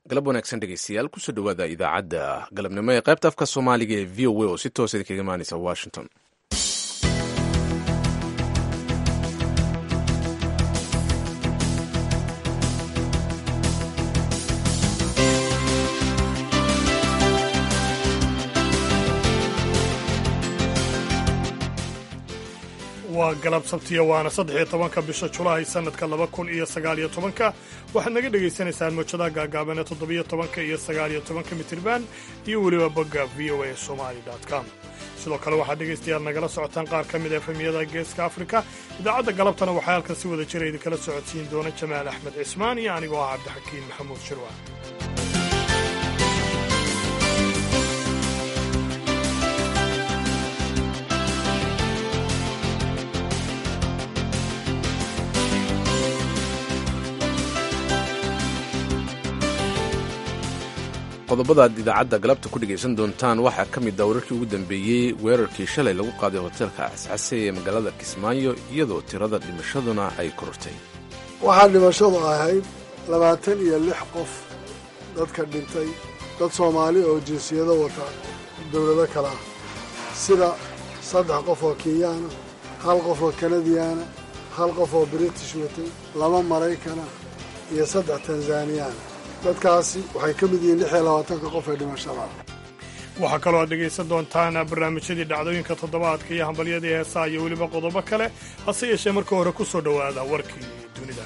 galab wanaagsan dhegeystayaal kusoo dhowaada idaacadda galabnimo ee qaybta afka soomaaliga ee v o a oo si toosa idinkaga imaaneysa washington waa galab sabtiya waana saddex iyo tobanka bisha julaay sanadka laba kun iyo sagaaliyo tobanka waxaad naga dhagaysanaysaan mawjadaha gaagaaban ee toddobiyo tobanka iyo sagaaliyo tobanka mitirban iyo weliba bogga v o a somali com sidoo kale waxaad dhegaystayaal nagala socotaan qaar ka mid a efemiyada geeska afrika idaacadda galabtana waxaa halkan si wada jira idinkala socodsiin doona jamaal axmed cismaan iyo anigoo ah cabdixakiin maxamuud shirwa qodobada aad idaacadda galabta ku dhegaysan doontaan waxaa ka mid ah wararkii ugu dambeeyey weerarkii shalay lagu qaaday hoteelka cascase ee magaalada kismaayo iyadoo tirada dhimashaduna ay korortay waxaa dhimashadu ahayd labaatan iyo lix qof dadka dhintay dad soomaali oo jinsiyado wata dowlado kale ah sida saddex qof oo kenyaana hal qof oo kanadiyaana hal qof oo british watay laba maraykana iyo saddex tanzaniyaana dadkaasi waxay ka mid yihiin lix iyo labaatanka qof ee dhimashada waxaa kaloo aad dhegaysan doontaan barnaamijyadii dhacdooyinka toddobaadka iyo hambalyadii heesaha iyo weliba qodobo kale hase yeeshee marka hore ku soo dhowaada warkii dunida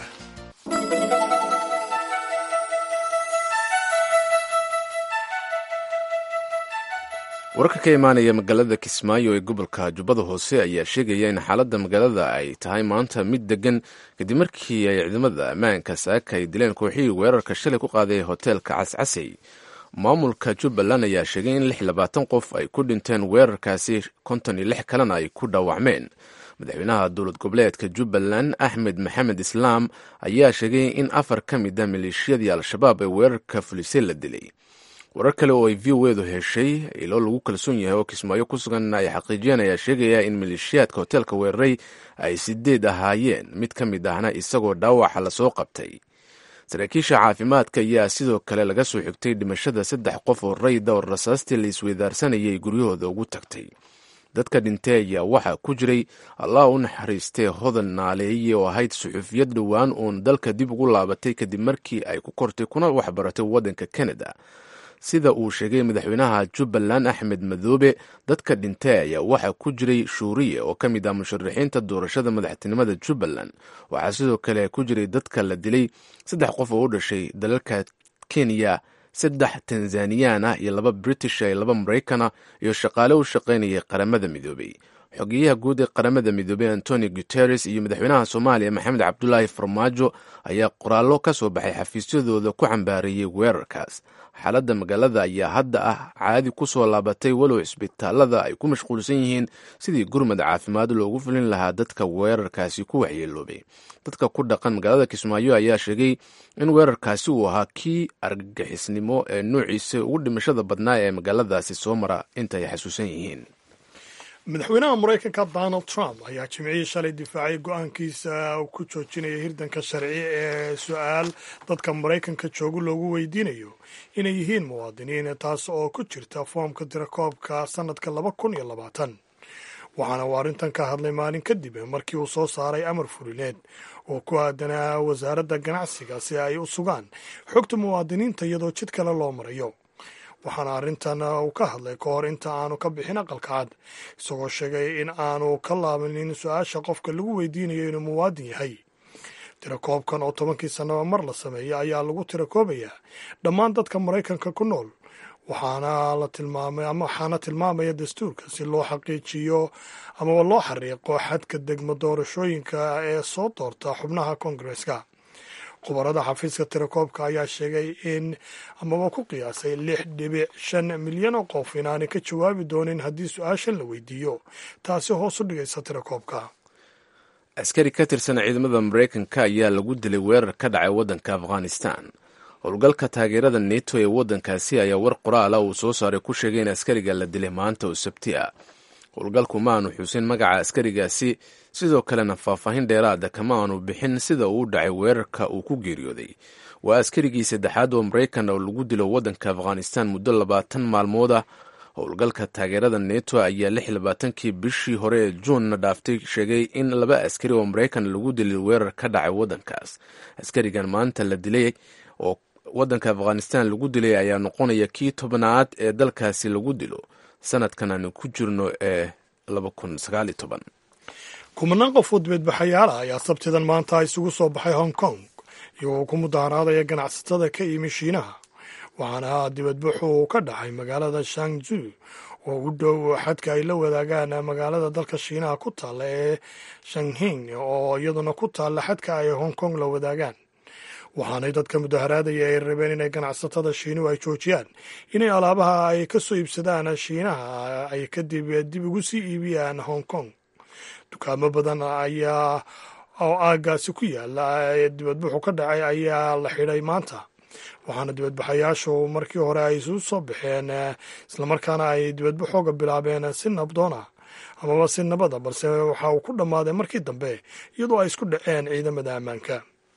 wararka ka imaanaya magaalada kismaayo ee gobolka jubbada hoose ayaa sheegaya in xaaladda magaalada ay tahay maanta mid degan kadib markii ay ciidamada ammaanka saaka ay dileen kooxihii weerarka shalay ku qaaday hoteelka cascasey maamulka jubbaland ayaa sheegay in lix labaatan qof ay ku dhinteen weerarkaasi konton iyo lix kalena ay ku dhaawacmeen madaxweynaha dowlad goboleedka jubbaland axmed maxamed islaam ayaa sheegay in afar ka mid a maleeshiyadii al-shabaab ee weerarka fulisay la dilay warar kale oo ay v o edu heshay ilo lagu kalsoon yahay oo kismaayo ku sugan ay xaqiijiyeen ayaa sheegaya in maleeshiyaadka hoteelka weeraray ay sideed ahaayeen mid ka mid ahna isagoo dhaawaxa lasoo qabtay saraakiisha caafimaadka ayaa sidoo kale laga soo xigtay dhimashada saddex qof oo rayda oo rasaastii la isweydaarsanayay guryahooda ugu tagtay dadka dhintay ayaa waxaa ku jiray allah u naxariistee hodan naaleeye oo ahayd suxuufiyad dhowaan uun dalka dib ugu laabatay kadib markii ay ku kortay kuna waxbaratay waddanka kanada sida uu sheegay madaxweynaha jubbaland axmed madoobe dadka dhintay ayaa waxaa ku jiray shuuriye oo ka mid ah musharaxiinta doorashada madaxtinimada jubbaland waxaa sidoo kale ku jiray dadka la dilay saddex qof oo u dhashay dalalka kenya saddex tanzaniyaan ah iyo laba british iyo laba maraykana iyo shaqaale u shaqaynayay qaramada midoobey xogeyaha guud ee qaramada midoobey antoni guteres iyo madaxweynaha soomaaliya maxamed cabdulaahi farmaajo ayaa qoraallo ka soo baxay xafiisyadooda ku cambaareeyey weerarkaas xaaladda magaalada ayaa hadda ah caadi ku soo laabatay walow cisbitaalada ay ku mashquulsan yihiin sidii gurmad caafimaad loogu fulin lahaa dadka weerarkaasi ku waxyeeloobay dadka ku dhaqan magaalada kismaayo ayaa sheegay in weerarkaasi uu ahaa kii argagixisnimo ee nuuciisa ugu dhimashada badnaa ee magaaladaasi soo mara inta ay xasuusan yihiin madaxweynaha maraykanka donald trump ayaa jimcihii shalay difaacay go-aankiisa uu ku joojinaya hirdanka sharci ee su-aal dadka maraykanka jooga loogu weydiinayo inay yihiin muwaadiniin taas oo ku jirta foomka tirakoobka sannadka laba kun iyo labaatan waxaana uu arrintan ka hadlay maalin kadib markii uu soo saaray amar fulineed oo ku aadanaa wasaaradda ganacsiga si ay u sugaan xogta muwaadiniinta iyadoo jid kale loo marayo waxaana arrintan uu ka hadlay ka hor inta aanu ka bixin aqalka cad isagoo sheegay in aanu ka laabanin su-aasha qofka lagu weydiinayo inuu muwaadin yahay tirakoobkan oo tobankii sannaba mar la sameeya ayaa lagu tirakoobayaa dhammaan dadka maraykanka ku nool waxaana la tilmaamay ama waxaana tilmaamaya dastuurka si loo xaqiijiyo amaba loo xariiqo xadka degmo doorashooyinka ee soo doorta xubnaha koongareska khubarada xafiiska tirakoobka ayaa sheegay in amaba ku qiyaasay lix dhibic shan milyan oo qof inaanay ka jawaabi doonin haddii su-aashan la weydiiyo taasi hoos u dhigaysa tirakoobka askari ka tirsan ciidamada maraykanka ayaa lagu dilay weerar ka dhacay waddanka afghanistan howlgalka taageerada neto ee waddankaasi ayaa war qoraala uu soo saaray ku sheegay in askariga la dilay maanta oo sabti ah howlgalku ma aanu xusin magaca askarigaasi sidoo kalena faahfaahin dheeraada kama aanu bixin sida uu dhacay weerarka uu ku geeriyooday waa askarigii saddexaad oo maraykan oo lagu dilo waddanka afghanistan muddo labaatan maalmood ah howlgalka taageerada neto ayaa lix labaatankii bishii hore ee juunna dhaaftay sheegay in laba askari oo maraykan lagu dilay weerar ka dhacay waddankaas askarigan maanta la dilay oo waddanka afghanistan lagu dilay ayaa noqonaya kii tobnaad ee dalkaasi lagu dilo sanadkan aanu ku jirno ee kumanaan qof oo dibadbaxayaala ayaa sabtidan maanta isugu soo baxay hong kong iyagoo ku mudaharaadaya ganacsatada ka yimi shiinaha waxaana dibadbaxu uu ka dhacay magaalada shangzu oo u dhow xadka ay la wadaagaan magaalada dalka shiinaha ku taalla ee shanghing oo iyaduna ku taalla xadka ay hong kong la wadaagaan waxaanay dadka mudaharaadaya ay rabeen inay ganacsatada shiinuhu ay joojiyaan inay alaabaha ay ka soo iibsadaan shiinaha ay kadib dib ugu sii iibiyaan hong kong dukaamo badan ayaa oo aagaasi ku yaala ee dibadbuxu ka dhacay ayaa la xidhay maanta waxaana dibadbaxayaashu markii hore ay isu soo baxeen islamarkaana ay dibadbaxooga bilaabeen si nabdoona amaba si nabada balse waxa uu ku dhammaaday markii dambe iyadoo ay isku dhaceen ciidamada ammaanka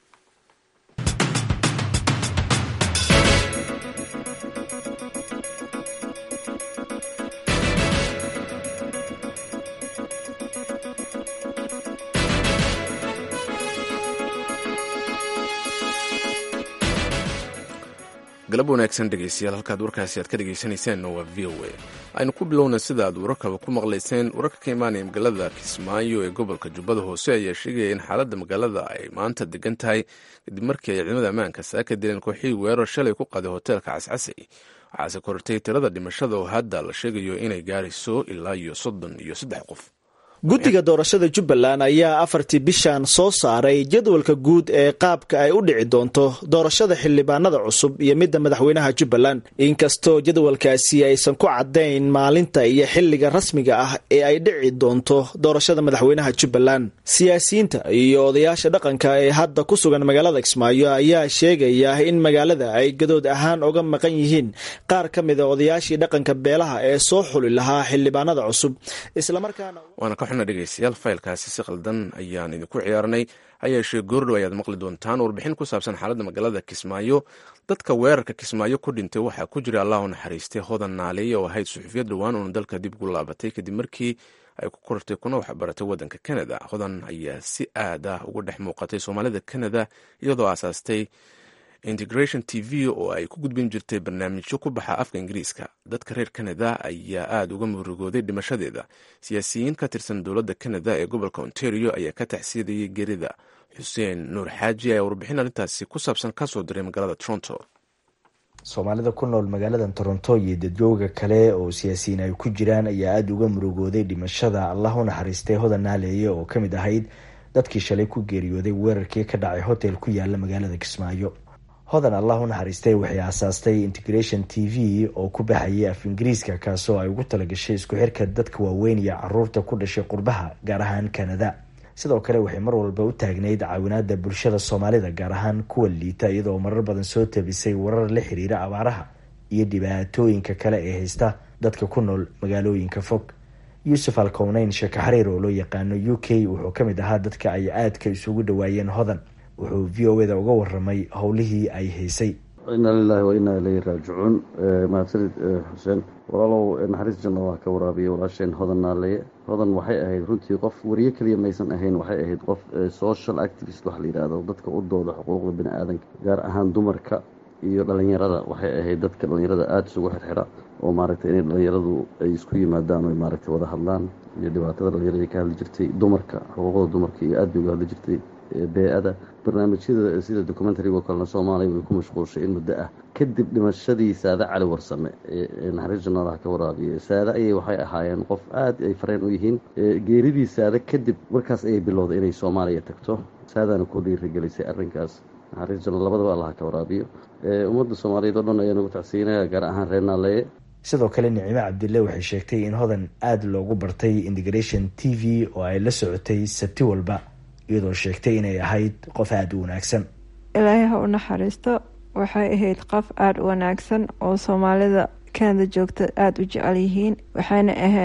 galab wanaagsan dhegeystayaal halkaad warkaasi aad ka dhegeysaneyseen waa v o a aynu ku bilowna sida aad wararkaba ku maqlayseen wararka ka imaanaya magaalada kismaayo ee gobolka jubbada hoose ayaa sheegaya in xaaladda magaalada ay maanta degan tahay kadib markii ay ciidamada ammaanka saaka dileen kooxii weerar shalay ku qaday hoteelka cascasay waxaase korortay tirada dhimashada oo hadda la sheegayo inay gaarayso ilaa iyo soddon iyo saddex qof guddiga doorashada jubbaland ayaa afartii bishan soo saaray jadwalka guud ee qaabka ay u dhici doonto doorashada xildhibaanada cusub iyo midda madaxweynaha jubbaland inkastoo jadwalkaasi aysan ku caddayn maalinta iyo xilliga rasmiga ah ee ay dhici doonto doorashada madaxweynaha jubbaland siyaasiyiinta iyo odayaasha dhaqanka ee hadda ku sugan magaalada kismaayo ayaa sheegaya in magaalada ay gadood ahaan oga maqan yihiin qaar ka mida odayaashii dhaqanka beelaha ee soo xuli lahaa xildhibaanada cusub islamarkaana dhegeystayaal faylkaasi si qaldan ayaan idinku ciyaarnay hayeeshee goordhow ayaad maqli doontaan warbixin ku saabsan xaaladda magaalada kismaayo dadka weerarka kismaayo ku dhintay waxaa ku jira allah u naxariistay hodan naaleeye oo ahayd suxufiyad dhowaan uuna dalka dib ugu laabatay kadib markii ay ku kortay kuna waxbaratay waddanka canada hodan ayaa si aad ah uga dhex muuqatay soomaalida canada iyadoo aasaastay integration t v oo ay ku gudbin jirtay barnaamijyo ku baxa afka ingiriiska dadka reer canada ayaa aada uga murugooday dhimashadeeda siyaasiyiin ka tirsan dowladda canada ee gobolka ontario ayaa ka taxsiidayay gerida xuseen nuur xaaji ayaa warbixin arrintaasi ku saabsan kasoo diray magaalada toronto soomaalida ku nool magaalada toronto iyo dadjooga kale oo siyaasiyiin ay ku jiraan ayaa aada uga murugooday dhimashada allah u naxariistay hodan naaleeye oo ka mid ahayd dadkii shalay ku geeriyooday weerarkii ka dhacay hotel ku yaala magaalada kismaayo hodan allah u naxariistay waxay aasaastay integration t v oo ku baxayay af ingiriiska kaasoo ay ugu talagashay isku xirka dadka waaweyn iyo caruurta ku dhashay qurbaha gaar ahaan canada sidoo kale waxay mar walba u taagnayd caawinaada bulshada soomaalida gaar ahaan kuwa liita iyadoo marar badan soo tabisay warar la xiriira abaaraha iyo dhibaatooyinka kale ee haysta dadka ku nool magaalooyinka fog yuusuf alkowneyn sheeko xariir oo loo yaqaano u k wuxuu ka mid ahaa dadka ay aadka isugu dhawaayeen hodan wuxuu v o eda uga waramay howlihii ay haysay inaa lilahi wa inaa ilayhi raajicuun mahadsanid xuseen walaalow naxariis janna waa ka waraabiyay walaasheen hodan naaleeye hodan waxay ahayd runtii qof wariye keliya maysan ahayn waxay ahayd qof social activist waxa la yidhaahdo dadka u dooda xuquuqda bini aadanka gaar ahaan dumarka iyo dhalinyarada waxay ahayd dadka dhalinyarada aada isugu xirxira oo maaragtay inay dhalinyaradu ay isku yimaadaan o maaragtay wada hadlaan iyo dhibaatada dhalinyarada ka hadli jirtay dumarka xuquuqda dumarka iyo aad bay uga hadli jirtay bee-ada barnaamijyada sida documentarigo kalena soomaaliya way ku mashquulshay in muddo ah kadib dhimashadii saade cali warsame ee naxariis janaalaha ka waraabiya saade ayay waxay ahaayeen qof aad ay fareen u yihiin geeridii saade kadib markaas ayay bilowday inay soomaaliya tagto saadaana ku dhiirigelisay arrinkaas naxariis janaal labadaba allaha ka waraabiyo ummadda soomaaliyeed oo dhan ayaa nagu tacsiinaya gaar ahaan reer naaleeye sidoo kale nicimo cabdille waxay sheegtay in hodan aada loogu bartay integration t v oo ay la socotay sabti walba iyadoo sheegtay inay ahayd qof aada u wanaagsan ilaahay ha u naxariisto waxay ahayd qof aada u wanaagsan oo soomaalida kanada joogta aada u jecel yihiin waxayna ahayd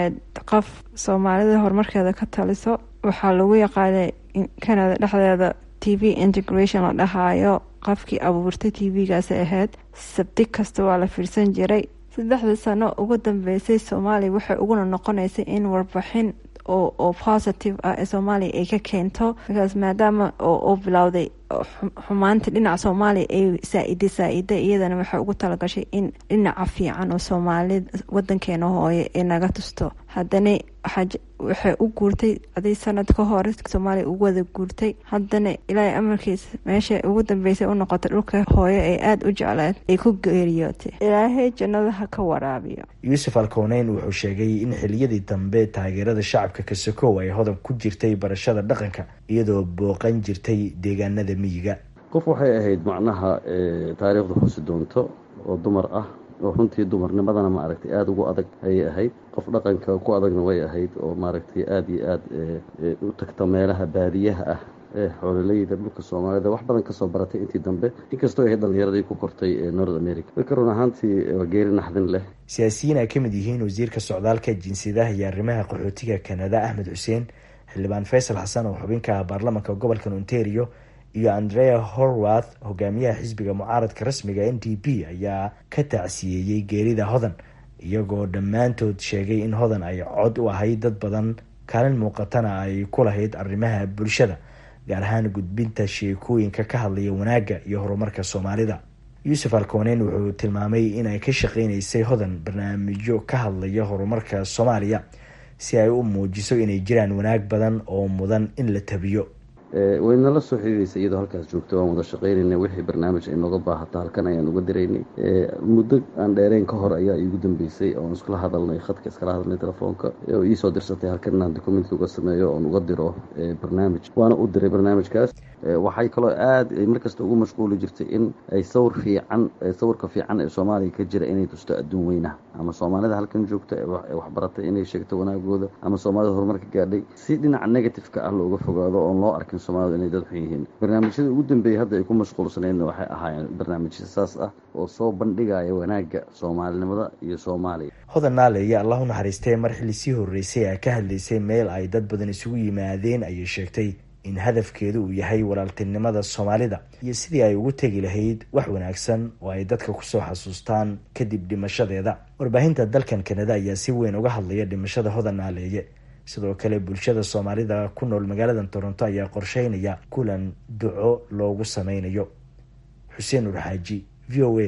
qof soomaalida horumarkeeda ka taliso waxaa lagu yaqaanay canada dhexdeeda t v integration la dhahaayo qofkii abuurtay t v-gaasi ahayd sabti kasta waa la fiirsan jiray saddexdii sano ugu dambeysay soomaaliya waxay uguna noqonaysay in warbixin oo positive ah ee soomaaliya ay ka keento markaas maadaama oo bilowday xumaanta dhinaca soomaaliya ay saa-ida saa-ida iyadana waxay ugu talagashay in dhinaca fiican oo soomaalida wadankeena hooye ay naga tusto haddana waxay u guurtay aday sanad ka hore soomaaliya ugu wada guurtay haddana ilaahay amarkiisa meesha ugu dambeysay u noqotay dhulka hooyo ay aada u jecleed ay ku geeriyootay ilaahay jannada ha ka waraabiyo yuusuf alkowneyn wuxuu sheegay in xiliyadii dambe taageerada shacabka kasakow ay hodan ku jirtay barashada dhaqanka iyadoo booqan jirtay deegaanada miyiga qof waxay ahayd macnaha taariikhdu xusi doonto oo dumar ah oo runtii dumarnimadana ma aragtay aada ugu adag ayay ahayd qof dhaqanka ku adagna way ahayd oo maaragtay aada iyo aada u tagta meelaha baadiyaha ah ee xoololeyda dhulka soomaalida wax badan kasoo baratay intii dambe inkastoo ahayd dhalinyaradii ku kortay ee north america marka run ahaantii waa geeri naxdin leh siyaasiyiin ay ka mid yihiin wasiirka socdaalka jinsiyadaha iyo arrimaha qaxootiga kanada axmed xuseen xildhibaan faysal xasan oo xubinka baarlamanka gobolkan ontario iyo andrea horwath hogaamiyaha xisbiga mucaaradka rasmiga n d p ayaa ka tacsiyeeyey geerida hodan iyagoo dhammaantood sheegay in hodan ay cod u ahayd dad badan kaalin muuqatana ay ku lahayd arrimaha bulshada gaar ahaan gudbinta sheekooyinka ka hadlaya wanaagga iyo horumarka soomaalida yuusuf alkooneyn wuxuu tilmaamay inay ka shaqeyneysay hodan barnaamijyo ka hadlaya horumarka soomaaliya si ay u muujiso inay jiraan wanaag badan oo mudan in la tabiyo waynala soo xiriireysa iyadoo halkaas joogta waan wada shaqeynayna wixii barnaamij ay nooga baahato halkan ayaan uga diraynay muddo aan dheereyn ka hor ayaa iigu dambeysay oon iskula hadalnay khadka iskala hadalnay telefoonka oo iisoo dirsatay halkan inaan documentka uga sameeyo oon uga diro barnaamij waana u diray barnaamijkaas waxay kaloo aada ay markasta ugu mashquuli jirtay in ay sawir fiican sawirka fiican ee soomaaliya ka jira inay tusto adduun weynaha ama soomaalida halkan joogta ee waxbaratay inay sheegto wanaagooda ama soomaalida horumarka gaadhay si dhinaca negativeka ah looga fogaado oon loo arkin soomaalida inay dad xun yihiin barnaamijyada ugu dambeeyay hadda ay ku mashquulsanaydna waxay ahaayeen barnaamijya saas ah oo soo bandhigaya wanaagga soomaalinimada iyo soomaaliya hodan naaleeye allah u naxariistee mar xilli sii horreysay ay ka hadlaysay meel ay dad badan isugu yimaadeen ayay sheegtay in hadafkeedu uu yahay walaaltinimada soomaalida iyo sidii ay ugu tegi lahayd wax wanaagsan oo ay dadka kusoo xasuustaan kadib dhimashadeeda warbaahinta dalkan kanada ayaa si weyn uga hadlaya dhimashada hodan naaleeye sidoo kale bulshada soomaalida ku nool magaalada toronto ayaa qorsheynaya kulan duco loogu sameynayo xuseen urxaaji v o a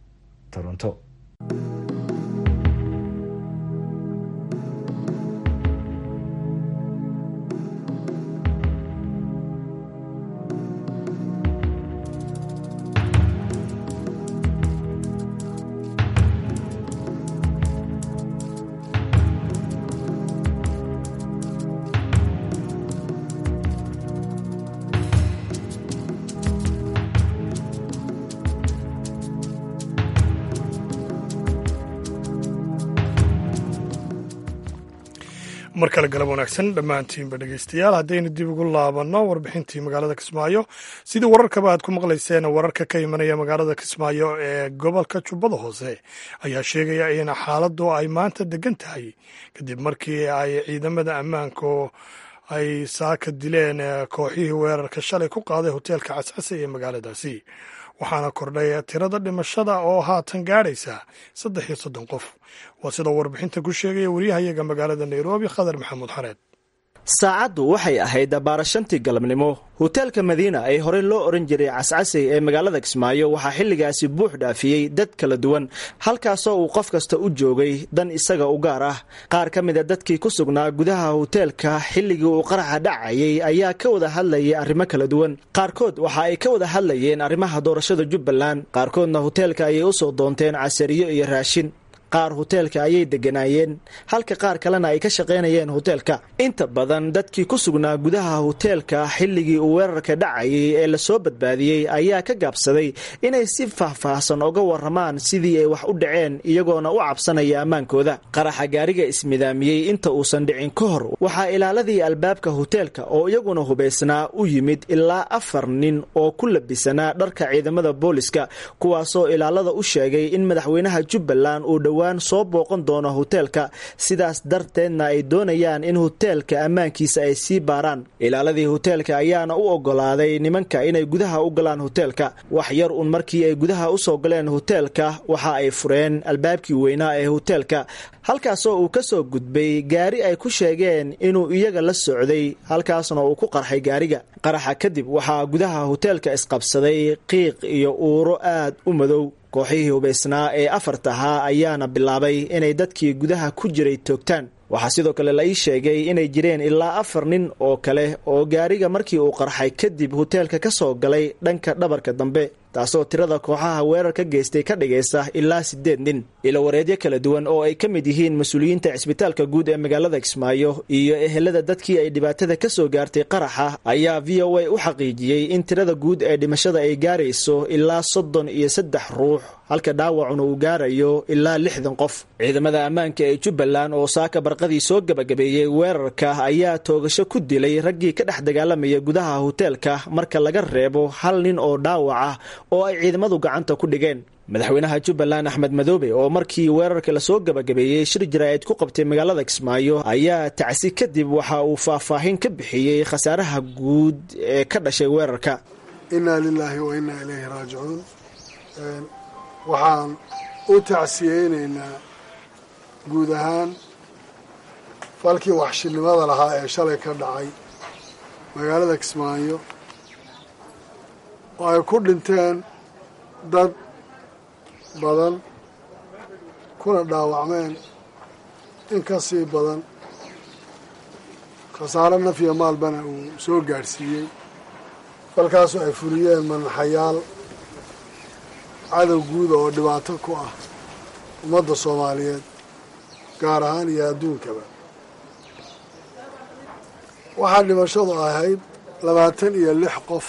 toronto mar kale galab wanaagsan dhammaantiinba dhegeystayaal haddaynu dib ugu laabanno warbixintii magaalada kismaayo sidii wararkaba aad ku maqlayseen wararka ka imanaya magaalada kismaayo ee gobolka jubbada hoose ayaa sheegaya in xaaladdu ay maanta degan tahay kadib markii ay ciidamada ammaanku ay saaka dileen kooxihii weerarka shalay ku qaaday hoteelka cascase ee magaaladaasi waxaana kordhay tirada dhimashada oo haatan gaadhaysa saddex iyo soddon qof waa sida warbixinta ku sheegaya wariyahayaga magaalada nairobi khadar maxamuud xareed saacaddu waxay ahayd baarashantii galabnimo hoteelka madiina ee horey loo oran jiray cascasey ee magaalada kismaayo waxaa xilligaasi buux dhaafiyey dad kala duwan halkaasoo uu qof kasta u joogay dan isaga u gaar ah qaar ka mida dadkii ku sugnaa gudaha hoteelka xilligii uu qaraxa dhacayay ayaa ka wada hadlayay arrimo kala duwan qaarkood waxa ay ka wada hadlayeen arrimaha doorashada jubbaland qaarkoodna hoteelka ayay usoo doonteen casariyo iyo raashin qaar hoteelka ayay deganaayeen halka qaar kalena ay ka shaqaynayeen hoteelka inta badan dadkii ku sugnaa gudaha hoteelka xilligii uu weerarka dhacayay ee lasoo badbaadiyey ayaa ka gaabsaday inay si faahfaahsan uga waramaan sidii ay wax u dhaceen iyagoona u cabsanaya ammaankooda qaraxa gaariga ismidaamiyey inta uusan dhicin ka hor waxaa ilaaladii albaabka hoteelka oo iyaguna hubaysnaa u yimid ilaa afar nin oo ku labisanaa dharka ciidamada booliska kuwaasoo ilaalada u sheegay in madaxweynaha jubbaland uu dhowaa dhowaan soo booqan doono hoteelka sidaas darteedna ay doonayaan in hoteelka ammaankiisa ay sii baaraan ilaaladii hoteelka ayaana u ogolaaday nimanka inay gudaha u galaan hoteelka wax yar un markii ay gudaha usoo galeen hoteelka waxa ay fureen albaabkii weynaa ee hoteelka halkaasoo uu ka soo gudbay gaari ay ku sheegeen inuu iyaga la socday halkaasna uu ku qarxay gaariga qaraxa kadib waxaa gudaha hoteelka isqabsaday qiiq iyo uuro aad u madow kooxihii hubaysnaa ee afartahaa ayaana bilaabay inay dadkii gudaha ku jiray toogtaan waxaa sidoo kale la ii sheegay inay jireen ilaa afar nin oo kale oo gaariga markii uu qarxay kadib hoteelka ka soo galay dhanka dhabarka dambe taasoo tirada kooxaha weerar ka geystay ka dhigaysa ilaa siddeed nin ilowareedyo kala duwan oo ay ka mid yihiin mas-uuliyiinta cisbitaalka guud ee magaalada kismaayo iyo ehelada dadkii ay dhibaatada ka soo gaartay qaraxa ayaa v o a u xaqiijiyey in tirada guud ee dhimashada ay gaarayso ilaa soddon iyo saddex ruux halka dhaawacuna uu gaarayo ilaa lixdan qof ciidamada ammaanka ee jubbaland oo saaka barqadii soo gebagabeeyey weerarka ayaa toogasho ku dilay raggii ka dhex dagaalamaya gudaha hoteelka marka laga reebo hal nin oo dhaawac ah oo ay ciidamadu gacanta ku dhigeen madaxweynaha jubbaland axmed madoobe oo markii weerarka lasoo gebagabeeyey shir jaraa'id ku qabtay magaalada kismaayo ayaa tacsi kadib waxa uu faahfaahin ka bixiyey khasaaraha guud ee ka dhashay weerarka innaa lilaahi wa innaa ilayhi raajicuun waxaan u tacsiyeynaynaa guud ahaan falkii waxshinimada lahaa ee shalay ka dhacay magaalada kismaayo oo ay ku dhinteen dad badan kuna dhaawacmeen in ka sii badan khasaaro naf iyo maalbana uu soo gaadhsiiyey falkaasoo ay fuliyeen manaxayaal cadow guuda oo dhibaato ku ah ummadda soomaaliyeed gaar ahaan iyo adduunkaba waxaa dhimashadu ahayd labaatan iyo lix qof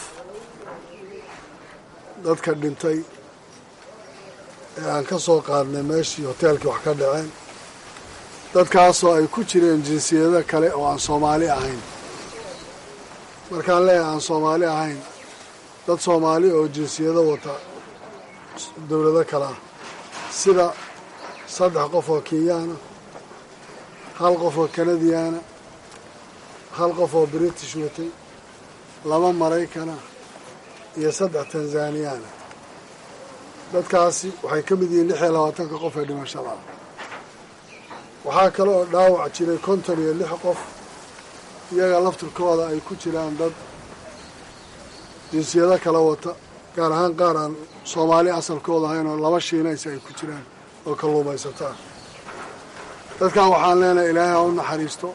dadka dhintay ee aan ka soo qaadnay meeshii hoteelkii wax ka dhaceen dadkaasoo ay ku jireen jinsiyado kale oo aan soomaali ahayn markaan leeyahay aan soomaali ahayn dad soomaali oo jinsiyado wata dowlado kale ah sida saddex qof oo kenyaana hal qof oo kanadiyaana hal qof oo british watay laba maraykana iyo saddex tanzaniyaana dadkaasi waxay ka mid yihiin lix iyo labaatanka qof ee dhimashada ah waxaa kale oo dhaawac jiray konton iyo lix qof iyaga laftirkooda ay ku jiraan dad jinsiyado kala wata gaar ahaan qaar aan soomaali asalkooda ahayn oo laba shiinaysa ay ku jiraan oo kalluumaysataan dadkan waxaan leenahay ilaahay ha u naxariisto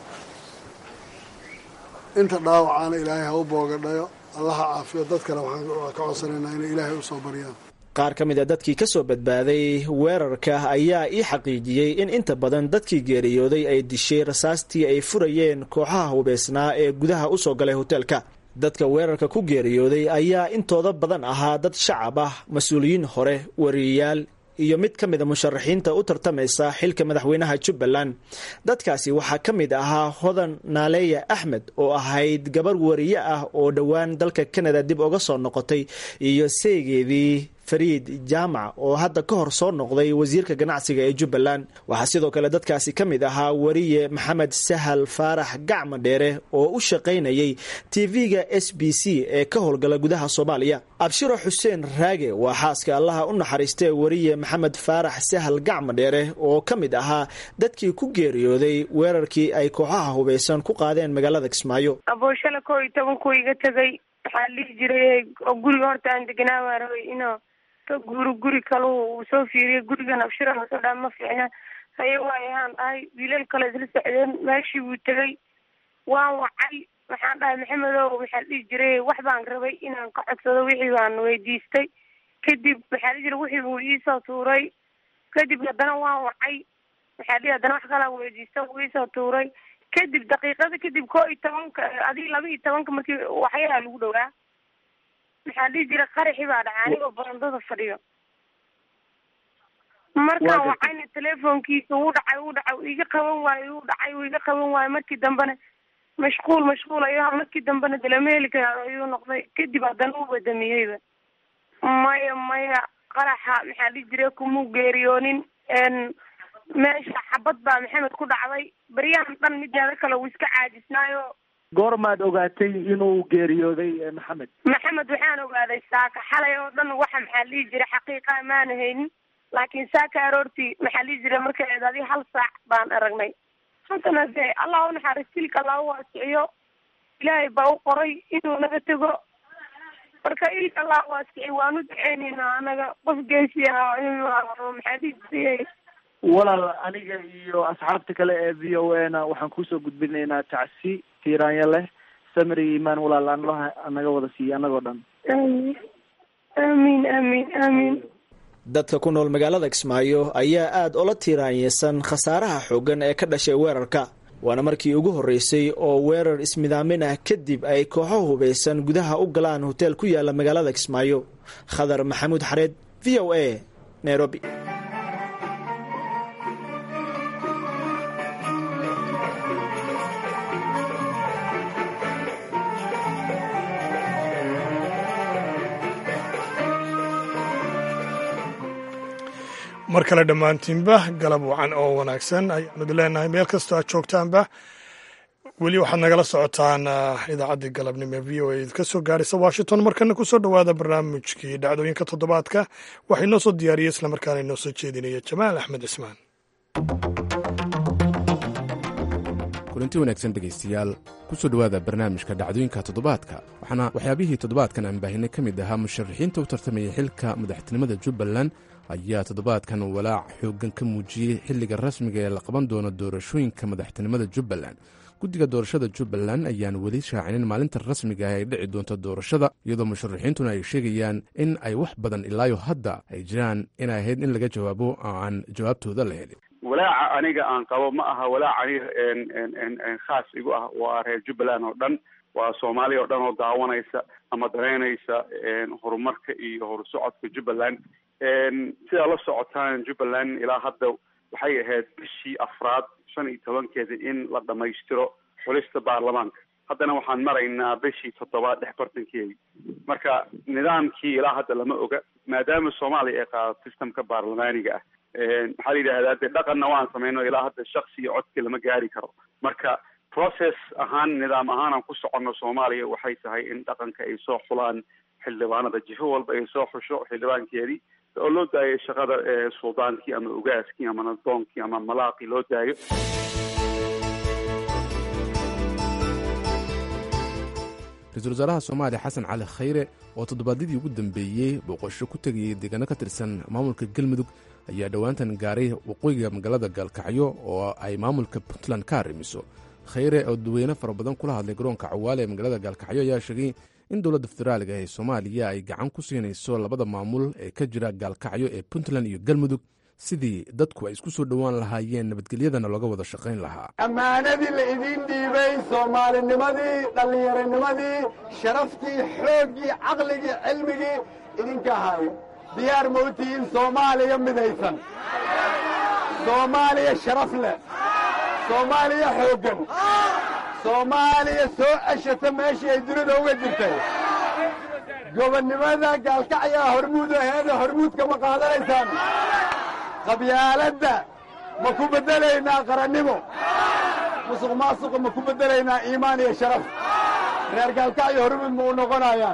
inta dhaawacaana ilaahay ha u boogadhayo allaha caafiyo dadkana waxaan ka codsanaynaa inay ilaahay u soo baryaan qaar ka mid a dadkii ka soo badbaaday weerarka ayaa ii xaqiijiyey in inta badan dadkii geeriyooday ay dishay rasaastii ay furayeen kooxaha hubaysnaa ee gudaha u soo galay hoteelka dadka weerarka ku geeriyooday ayaa intooda badan ahaa dad shacab ah mas-uuliyiin hore wariyayaal iyo mid ka mid a musharaxiinta u tartamaysa xilka madaxweynaha jubbaland dadkaasi waxaa ka mid ahaa hodan naaleya axmed oo ahayd gabar wariye ah oo dhowaan dalka canada dib uga soo noqotay iyo seegeedii fariid jaamac oo hadda ka hor soo noqday wasiirka ganacsiga ee jubbaland waxaa sidoo kale dadkaasi ka mid ahaa wariye maxamed sahal faarax gacma dheere oo u shaqaynayay tv-ga s b c ee ka howlgala gudaha soomaaliya abshiro xuseen raage waa xaaska allaha u naxariistee wariye maxamed faarax sahal gacma dheere oo ka mid ahaa dadkii ku geeriyooday weerarkii ay kooxaha hubaysan ku qaadeen magaalada kismaayo abooshala koo iyo toban ku iga tegay waxaa lihi jiray oo guriga horta aan deganaa waa rabay inuu ka guuro guri kale uu soo fiiriyo gurigan abshira lasoo dhaa ma fiicna haye waayahaan dhahay wiilal kale isla socdeen meeshii wuu tegay waan wacay waxaan dhahay maxamedow waxaa dhihi jiray wax baan rabay inaan ka codsado wixii baan weydiistay kadib waxaa dhihi jiray wixii buu iisoo tuuray kadib haddana waan wacay waxaa dhihi haddana wax kalaa weydiista wuu iisoo tuuray kadib daqiiqada kadib koo iyo tobanka adig laba iyo tobanka markii waxyaraa lagu dhowaa maxaa dhihi jira qaraxi baa dhacay anigoo barandada fadhiyo markaan wacayna telefonkiisa wuu dhacay wuu dhacay uu iga qaban waayo wuu dhacay uu iga qaban waayo markii dambena mashquul mashquul ayuu markii dambena dalameelika ayuu noqday kadib haddana u badamiyeyba maya maya qaraxa maxaa dhihi jira kumuu geeriyoonin meesha xabad baa maxamed ku dhacday baryahan dhan mideeda kale uu iska caajisnaayo goormaad ogaatay inuu geeriyooday maxamed maxamed waxaan ogaaday saaka xalay oo dhan waxa maxaa lihi jiray xaqiiqa maana haynin laakiin saaka aroortii maxaa lihi jiray markay eedaadi hal saac baan aragnay haddana de allah u naxariis tilka allah u waasiciyo ilaahay baa u qoray inuu naga tego marka ilka allah u waasiciy waan u duceyneynaa anaga qof geesi ah maxaa lihi jiray walaal aniga iyo asxaabta kale ee v o a na waxaan kusoo gudbinaynaa tacsi tiiraanya leh samri imaan walaal anlaha naga wada siiya anagoo dhan amiin amiin amiin amiin dadka ku nool magaalada kismaayo ayaa aada ola tiiraanyeysan khasaaraha xooggan ee ka dhashay weerarka waana markii ugu horreysay oo weerar ismidaamin ah kadib ay kooxo hubaysan gudaha u galaan hoteel ku yaala magaalada kismaayo khadar maxamuud xareed v o a nairobi mar kale dhammaantiinba galab wacan oo wanaagsan ayaanu idin leenahay meel kastoo aad joogtaanba weli waxaad nagala socotaan idaacaddii galabnimo e v o a ka soo gaaraysa washington markana kusoo dhowaada barnaamijkii dhacdooyinka toddobaadka waxaa inoo soo diyaariyey islamarkaana inoo soo jeedinaya jamaal axmed cismaan kulanti wanaagsan dhegaystayaal kusoo dhowaada barnaamijka dhacdooyinka toddobaadka waxaana waxyaabihii toddobaadkan aan baahinay ka mid ahaa musharaxiinta u tartamayay xilka madaxtinimada jubbaland ayaa toddobaadkan walaac xooggan ka muujiyey xilliga rasmiga ee la qaban doono doorashooyinka madaxtinimada jubbaland guddiga doorashada jubbaland ayaan weli shaacinin maalinta rasmiga ah ay dhici doonto doorashada iyadoo musharaxiintuna ay sheegayaan in ay wax badan ilaayo hadda ay jiraan inay ahayd in laga jawaabo oo aan jawaabtooda la helin walaaca aniga aan qabo ma aha walaac aniga khaas igu ah waa reer jubbaland oo dhan waa soomaaliya oo dhan oo daawanaysa ama dareynaysa horumarka iyo horusocodka jubbaland sidaa la socotaan jubbaland ilaa hadda waxay ahayd bishii afraad shan iyo tobankeeda in la dhamaystiro xulista baarlamaanka haddana waxaan maraynaa bishii toddobaad dhex bartankeedi marka nidaamkii ilaa hadda lama oga maadaama soomaaliya ay qaadato systemka baarlamaaniga ah maxaa la yidhahdaa dee dhaqanna waan sameyno ilaa hadda shaksi iyo codki lama gaari karo marka process ahaan nidaam ahaan aan ku soconno soomaaliya waxay tahay in dhaqanka ay soo xulaan xildhibaanada jifo walba ay soo xusho xildhibaankeedii oo loo daayo shaqada suldaankii ama ogaaskii ama nadoonkii ama malaaqii loo daayo ra-iisul wasaaraha soomaaliya xasan cali khayre oo toddobaadyadii ugu dambeeyey booqasho ku tegayay deegaano ka tirsan maamulka galmudug ayaa dhowaantan gaaray waqooyiga magaalada gaalkacyo oo ay maamulka puntland ka arrimiso khayre oo dadweyne fara badan kula hadlay garoonka cawaale ee magaalada gaalkacyo ayaa sheegay in dowladda federaaliga ee soomaaliya ay gacan ku siinayso labada maamul ee ka jira gaalkacyo ee puntland iyo galmudug sidii dadku ay isku soo dhowaan lahaayeen nabadgelyadana looga wada shaqayn lahaa ammaanadii la idiin dhiibay soomaalinimadii dhallinyaronimadii sharaftii xooggii caqligii cilmigii idinka ahaay diyaar ma u tihiin soomaaliya midaysan soomaaliya sharaf leh soomaaliya xooggan soomaaliya soo ceshata meeshii ay dunida uga jirtay gobonnimada gaalkacyaa hormuud aheeda hormuudka ma qaadanaysaan qabyaaladda ma ku beddelaynaa qarannimo musuq maasuqa ma ku beddelaynaa iimaan iyo sharaf reer gaalkacyo hormuud ma u noqonayaan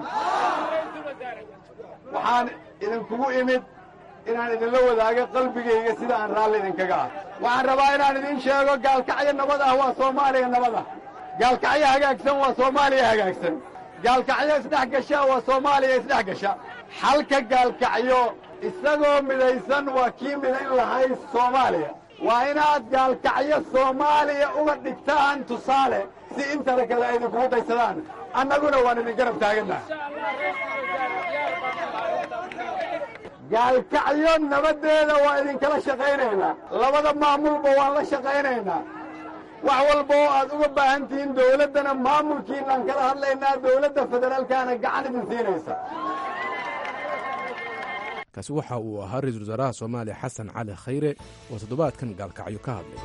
waxaan idinkugu imid inaan idinla wadaago qalbigayga sida aan raalli idinkaga ah waxaan rabaa inaan idiin sheego gaalkacyo nabad ah waa soomaaliya nabad ah gaalkacyo hagaagsan waa soomaaliya hagaagsan gaalkacyo isdhex gasha waa soomaaliya isdhex gasha xalka gaalkacyo isagoo midaysan waa kii midayn lahay soomaaliya waa inaad gaalkacyo soomaaliya uga dhigtaan tusaale si intana kale ay idinkugu daysadaan annaguna waan idin garab taagannaha gaalkacyo nabaddeeda waa idinkala shaqaynaynaa labada maamulba waan la shaqaynaynaa wax walba oo aad uga baahan tihiin dawladdana maamulkiinaan kala hadlaynaa dawladda federaalkaana gacan idin siinaysa kaasi waxa uu ahaa ra-iisul wasaaraha soomaaliya xasan cali khayre oo toddobaadkan gaalkacyo ka hadlay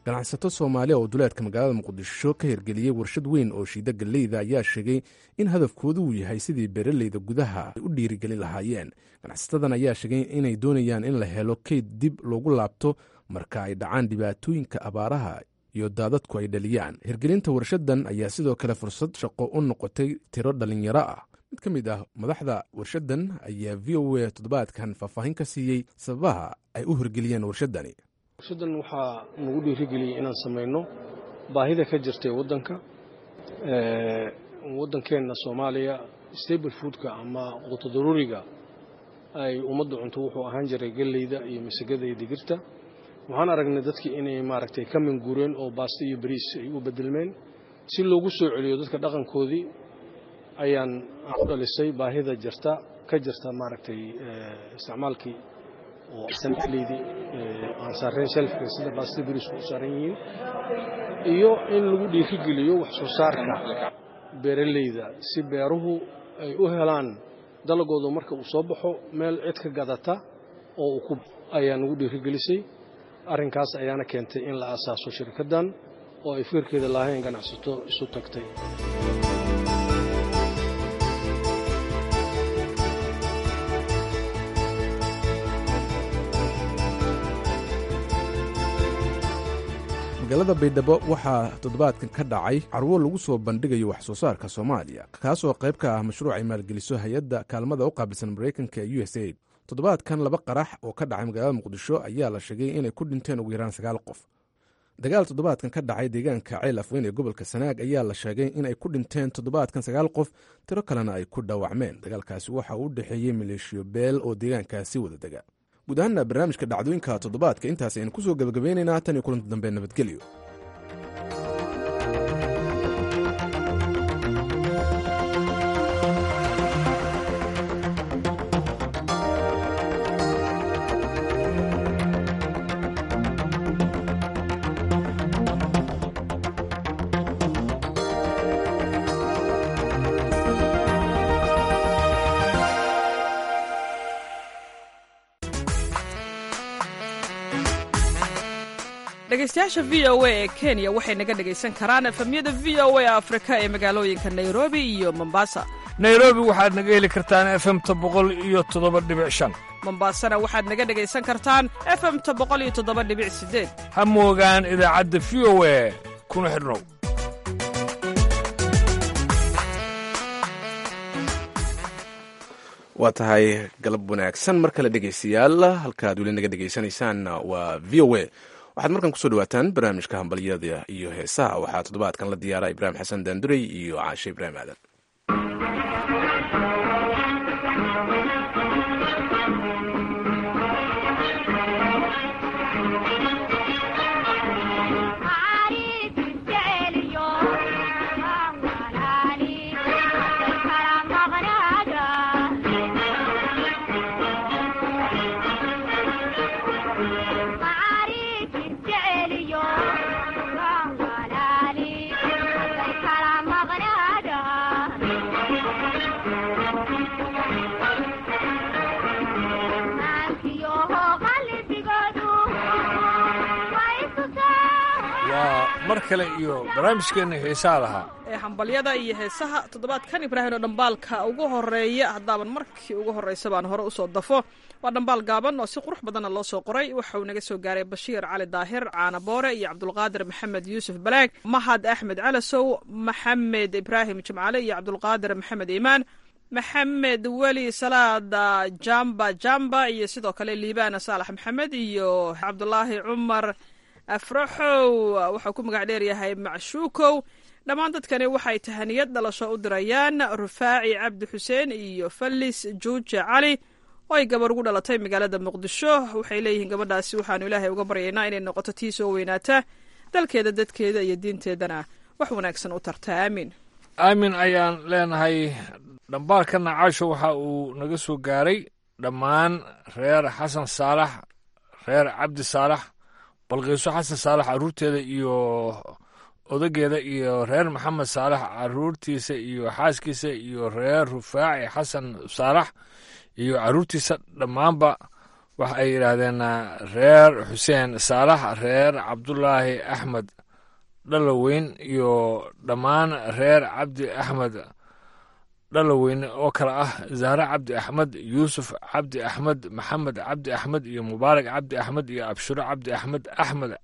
ganacsato soomaaliya oo duleedka magaalada muqdisho ka hirgeliyey warshad weyn oo shiida galleyda ayaa sheegay in hadafkoodu uu yahay sidii beeraleyda gudaha ay u dhiirigelin lahaayeen ganacsatadan ayaa sheegay inay doonayaan in la helo keyd dib loogu laabto marka ay dhacaan dhibaatooyinka abaaraha iyo daadadku ay dhaliyaan hirgelinta warshadan ayaa sidoo kale fursad shaqo u noqotay tiro dhallinyaro ah mid ka mid ah madaxda warshadan ayaa v o a toddobaadkan faahfaahin ka siiyey sababaha ay u hirgeliyeen warshadani warshadan waxaa nagu dhiirigeliyey inaan samayno baahida ka jirtay waddanka waddankeenna soomaaliya stable foodka ama qutodaruuriga ay ummadda cunto wuxuu ahaan jiray galleyda iyo masagada iyo digirta waxaan aragnay dadkii inay maaragtay ka minguureen oo baasto iyo bariis ay u bedelmeen si loogu soo celiyo dadka dhaqankoodii ayaan u dhalisay baahida jirta ka jirta maaragtay isticmaalkii oo sanleydii aan saareen shelfka sida baastada bariisku u saaran yihiin iyo in lagu dhiirigeliyo wax soo saarka beeraleyda si beeruhu ay u helaan dalagooda marka uu soo baxo meel cid ka gadata oo ku ayaa nagu dhiirigelisay arrinkaas ayaana keentay in la asaaso shirkaddan oo ay fikirkeeda lahayn ganacsato isu tagtay magaalada baydhabo waxaa toddobaadkan ka dhacay carwo lagu soo bandhigayo wax soo saarka soomaaliya kaasoo qayb ka ah mashruuc ay maalgeliso hay-adda kaalmada u qaabilsan maraykanka ee u s aid toddobaadkan laba qarax oo ka dhacay magaalada muqdisho ayaa la sheegay inay ku dhinteen ugu yaraan sagaal qof dagaal toddobaadkan ka dhacay deegaanka ceel afweyn ee gobolka sanaag ayaa la sheegay inay ku dhinteen toddobaadkan sagaal qof tiro kalena ay ku dhaawacmeen dagaalkaasi waxa uu u dhexeeyey maleeshiyo beel oo deegaankaasi wada dega guud ahaanna barnaamijka dhacdooyinka toddobaadka intaas aynu kusoo gebagabeynaynaa tan iyo kulanta dambe nabadgelyo dhegeystayaasha v o a ee kenya waxay naga dhegaysan karaan efemyada v o a afrika ee magaalooyinka nairobi iyo mombasa nairobi waxaad naga heli kartaan efemta boqol iyo toddoba dhibic shan mombasana waxaad naga dhegaysan kartaan efemta boqol iyo toddoba dhibic sideed ha moogaan idaacadda v o a kuna xidhnow waa tahay galab wanaagsan mar kale dhegaystayaal halkaad weli naga dhegaysanaysaan waa v o a waxaad markan kusoo dhawaataan barnaamijka hambalyada iyo heesaha waxaa toddobaadkan la diyaara ibraahim xasan daandurey iyo caashe ibraahim aadan waa mar kale iyo barnaamijkeenna xiisaha lahaa ee hambalyada iyo heesaha toddobaadkan ibraahim oo dhambaalka ugu horeeya haddaaban markii ugu horreysa baan hore usoo dafo waa dhambaal gaaban oo si qurux badanna loo soo qoray waxa uu naga soo gaaray bashiir cali daahir caana boore iyo cabdulqaadir maxamed yuusuf balaag mahad axmed calasow maxamed ibraahim jimcale iyo cabdulqaadir maxamed iimaan maxamed weli salaada jamba jamba iyo sidoo kale liibaana saalax maxamed iyo cabdulaahi cumar afraxow waxau ku magac dheeryahay macshuukow dhammaan dadkani waxay tahaniyad dhalasho u dirayaan rufaaci cabdi xuseen iyo fallis juuje cali oo ay gabar ugu dhalatay magaalada muqdisho waxay leeyihiin gabadhaasi waxaanu ilaahay uga baryaynaa inay noqoto tii soo weynaata dalkeeda dadkeeda iyo diinteedana wax wanaagsan u tarta aamiin aamin ayaan leenahay dhambaalkana caasho waxa uu naga soo gaaray dhammaan reer xasan saalax reer cabdi saalax balqiiso xasan saalax carruurteeda iyo odageeda iyo reer maxamed saalax carruurtiisa iyo xaaskiisa iyo reer rufaaci xasan saalax iyo carruurtiisa dhammaanba waxa ay yidhaahdeen reer xuseen saalax reer cabdulaahi axmed dhaloweyn iyo dhammaan reer cabdi axmed dhaloweyn oo kale ah zahre cabdi axmed yuusuf cabdi axmed maxamed cabdi axmed iyo mubaarak cabdi axmed iyo abshiro cabdi axmed axmed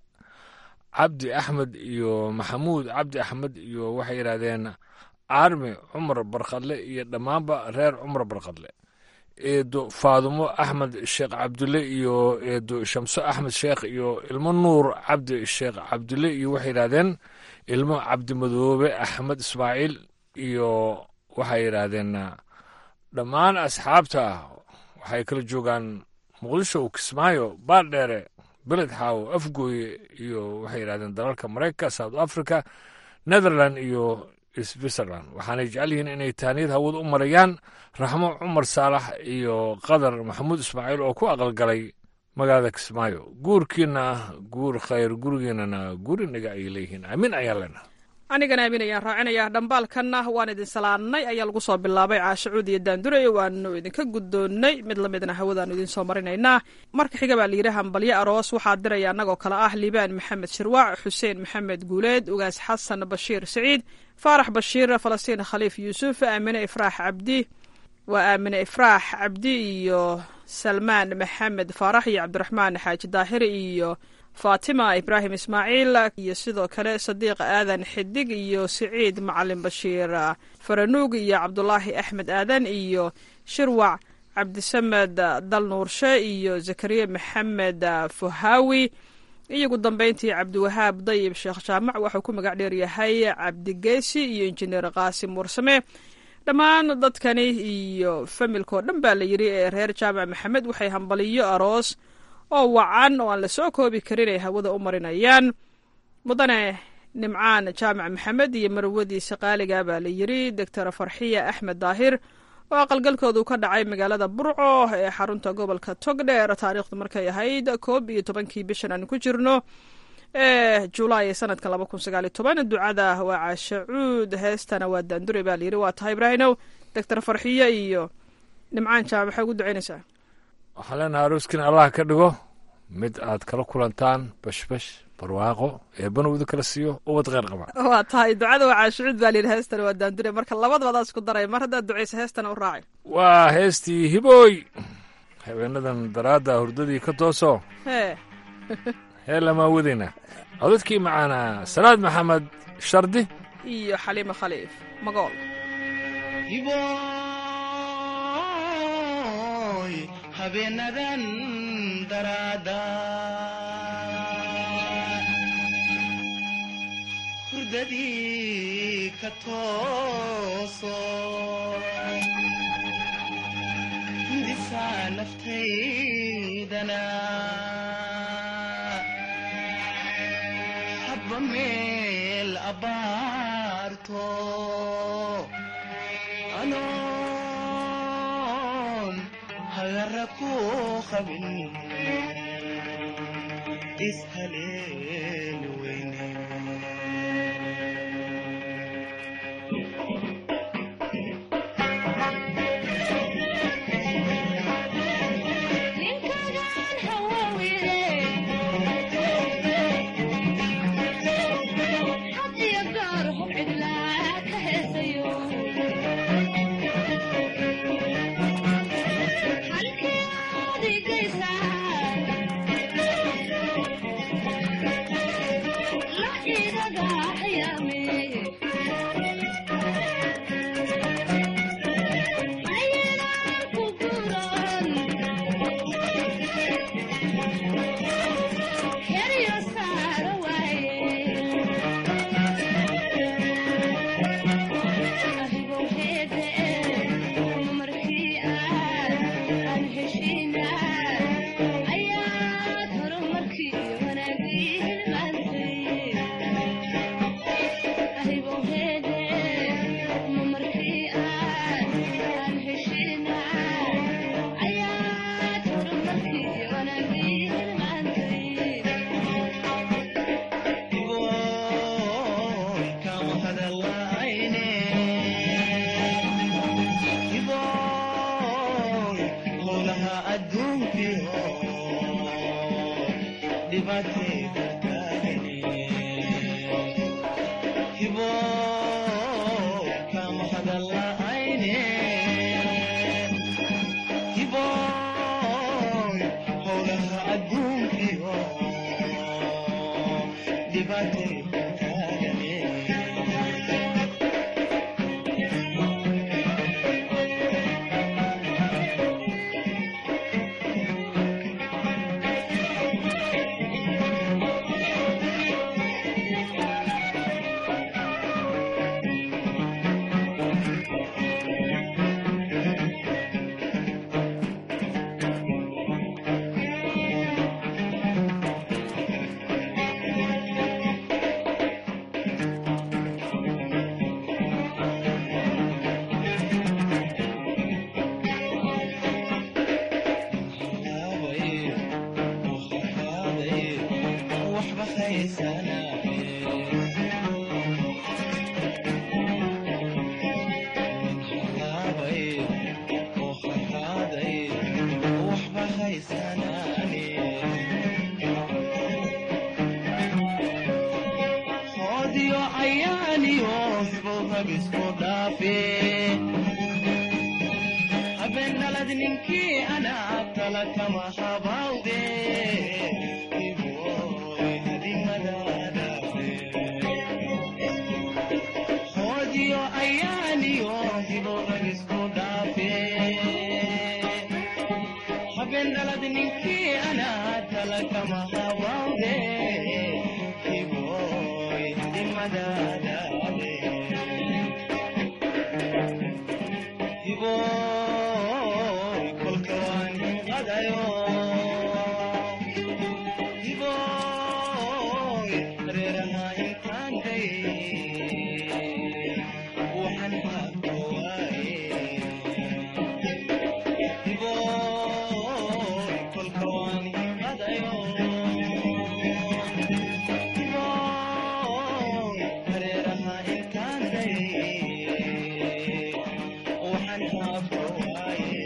cabdi axmed iyo maxamuud cabdi axmed iyo waxay yidhaahdeen armi cumar barkadle iyo dhammaanba reer cumar barkadle eedo faadumo axmed sheekh cabdulle iyo eedo shamso axmed sheekh iyo ilmo nuur cabdi sheekh cabdulle iyo waxay yidhahdeen ilmo cabdimadoobe axmed ismaaciil iyo waxay yidhaahdeen dhammaan asxaabta waxay kala joogaan muqdisho kismaayo baardheere beled xaawo afgooye iyo waxay yidhahdeen dalalka maraykanka south africa netherland iyo switzerland waxaanay jecel yihiin inay taaniyad hawad u marayaan raxmo cumar saalax iyo qadar maxamuud ismaaciil oo ku aqalgalay magaalada kismaayo guurkiina guur khayr gurigiinana gurinaga ay leeyihiin aamin ayaan leenaha anigana aamin ayaan raacinayaa dhambaalkanna waan idin salaannay ayaa lagu soo bilaabay caashacuud iyo daandure waanu idinka guddoonnay mid la midna hawadaanu idiin soo marinaynaa marka xiga baa layidhi hambalyo aroos waxaa diraya annagoo kale ah liibaan maxamed shirwaac xuseen maxamed guuleed ugaas xasan bashiir siciid faarax bashiir falastiin khaliif yuusuf aamine ifraax cabdi waa aamine ifraax cabdi iyo salmaan maxamed faarax iyo cabdiraxmaan xaaji daahiri iyo faatima ibraahim ismaaciil iyo sidoo kale sadiiq aadan xidig iyo siciid macalin bashiir faranuug iyo cabdulaahi axmed aadan iyo shirwac cabdisamed dalnuurshe iyo zakariya maxamed fuhaawi iyo ugu dambeyntii cabdiwahaab dayib sheekh jaamac waxuu ku magac dheer yahay cabdigeesi iyo injineer qaasim warsame dhammaan dadkani iyo familkao dhan baa la yidhi ee reer jaamac maxamed waxay hambaliyo aroos oo wacan oo aan la soo koobi karin ay hawada u marinayaan mudane nimcaan jaamac maxamed iyo marwadiisa qaaliga baa la yidhi doctor farxiya axmed daahir oo aqalgalkoodu ka dhacay magaalada burco ee xarunta gobolka togdheer taariikhdu markay ahayd koob iyo tobankii bishan aan ku jirno ee julaay sanadka laba kun sagaaliyo toban ducada waa caashacuud heestana waa daandure baa layidhi waa tahay ibraahinow doctor farxiye iyo nimcaan jaamac maxay ugu ducaynaysaa waxaan leenaha arooskin allah ka dhigo mid aad kala kulantaan bashbash barwaaqo eebbana udu kala siiyo ubad kheyr qaba waa tahay ducada waa caashucuud baa layidhi heestana waa daandure marka labadabadaas isku daray mar haddaad ducaysa heestana u raacay waa heestii hibooy habeenadan daraadda hurdadii ka tooso hee hee lamaa wadayna codadkii macaana salaad maxamed shardi iyo xaliimo khaliif magool habeenadan daraada hurdadii ka tooso disaa naftaydana habba meel abbaarto anoon hagara ku qabin ishaleen weyne adduunkiyo dhibaatayda taagani hiboy kama hadala'ayne hiboy howlaha adduunkiyo dhibaatayda taagani waxba hoodiyo ayaaniyo hibowhabisku dhaafe habeenalad ninkii anaa tala kama habawde hoodiyo ayaaniyo hibowhabisku dhaafe habeenalad ninkii anaa tala kama habawde hiboy dimadadaade hiboy kolka waan qadayo hiboy reeraha intaan day waxaan haabto waaye hiboy kolka waan qadayo hiboy reeraha intaan day waxaan haabto waaye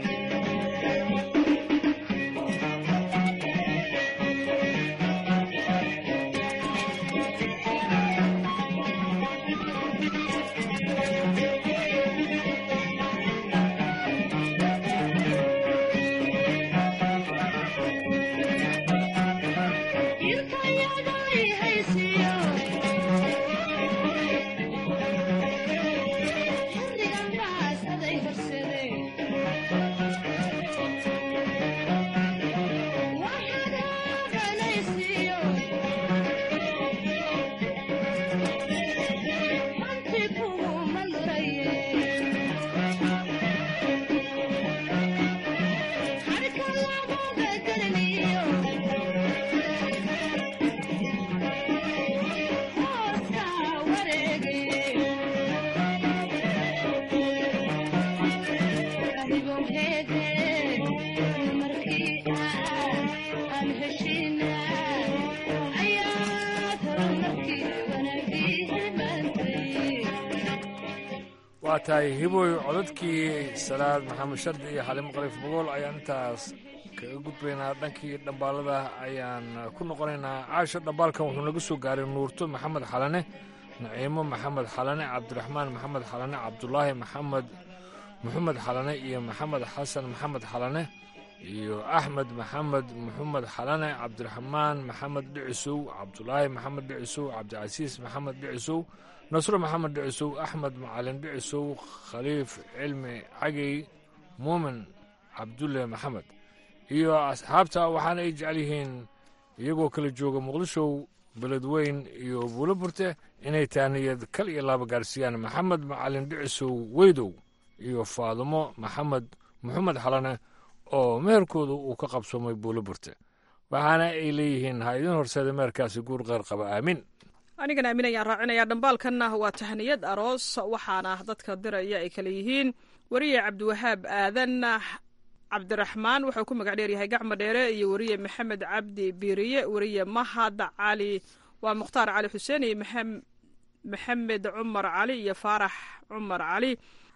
waa tahay hiboy codadkii salaad maxamed shardi iyo xalimo qaliif bogool ayaan intaas kaga gudbaynaa dhankii dhambaalada ayaan ku noqonaynaa caasho dhambaalkan wuxuu naga soo gaaray nuurto maxamed xalane naciimo maxamed xalane cabdiraxmaan maxamed xalane cabdulaahi maxamed maxamed xalane iyo maxamed xasan maxamed xalane iyo axmed maxamed maxamed xalane cabdiraxmaan maxamed dhicisow cabdulaahi maxamed dhicisow cabdicasiis maxamed dhicisow nasro maxamed dhicisow axmed macalin dhicisow khaliif cilmi cagey muumin cabdulle maxamed iyo asxaabta waxaana ay jecel yihiin iyagoo kala jooga muqdishow beledweyn iyo buulo burte inay taaniyad kal iyo laaba gaarsiiyaan maxamed macalin dhicisow weydow iyo faadumo maxamed maxamed xalane oo meherkooda uu ka qabsoomay buulo burte waxaana ay leeyihiin ha idin horseeda meherkaasi guur qeyr qaba aamin anigana aamin ayaan raacinayaa dhambaalkanna waa tahniyad aroos waxaana dadka diraya ay kale yihiin weriye cabdiwahaab aadan cabdiraxmaan wuxuu ku magac dheeryahay gacmo dheere iyo weriye maxamed cabdi biiriye weriye mahad cali waa mukhtaar cali xuseen iyo maxamed cumar cali iyo faarax cumar cali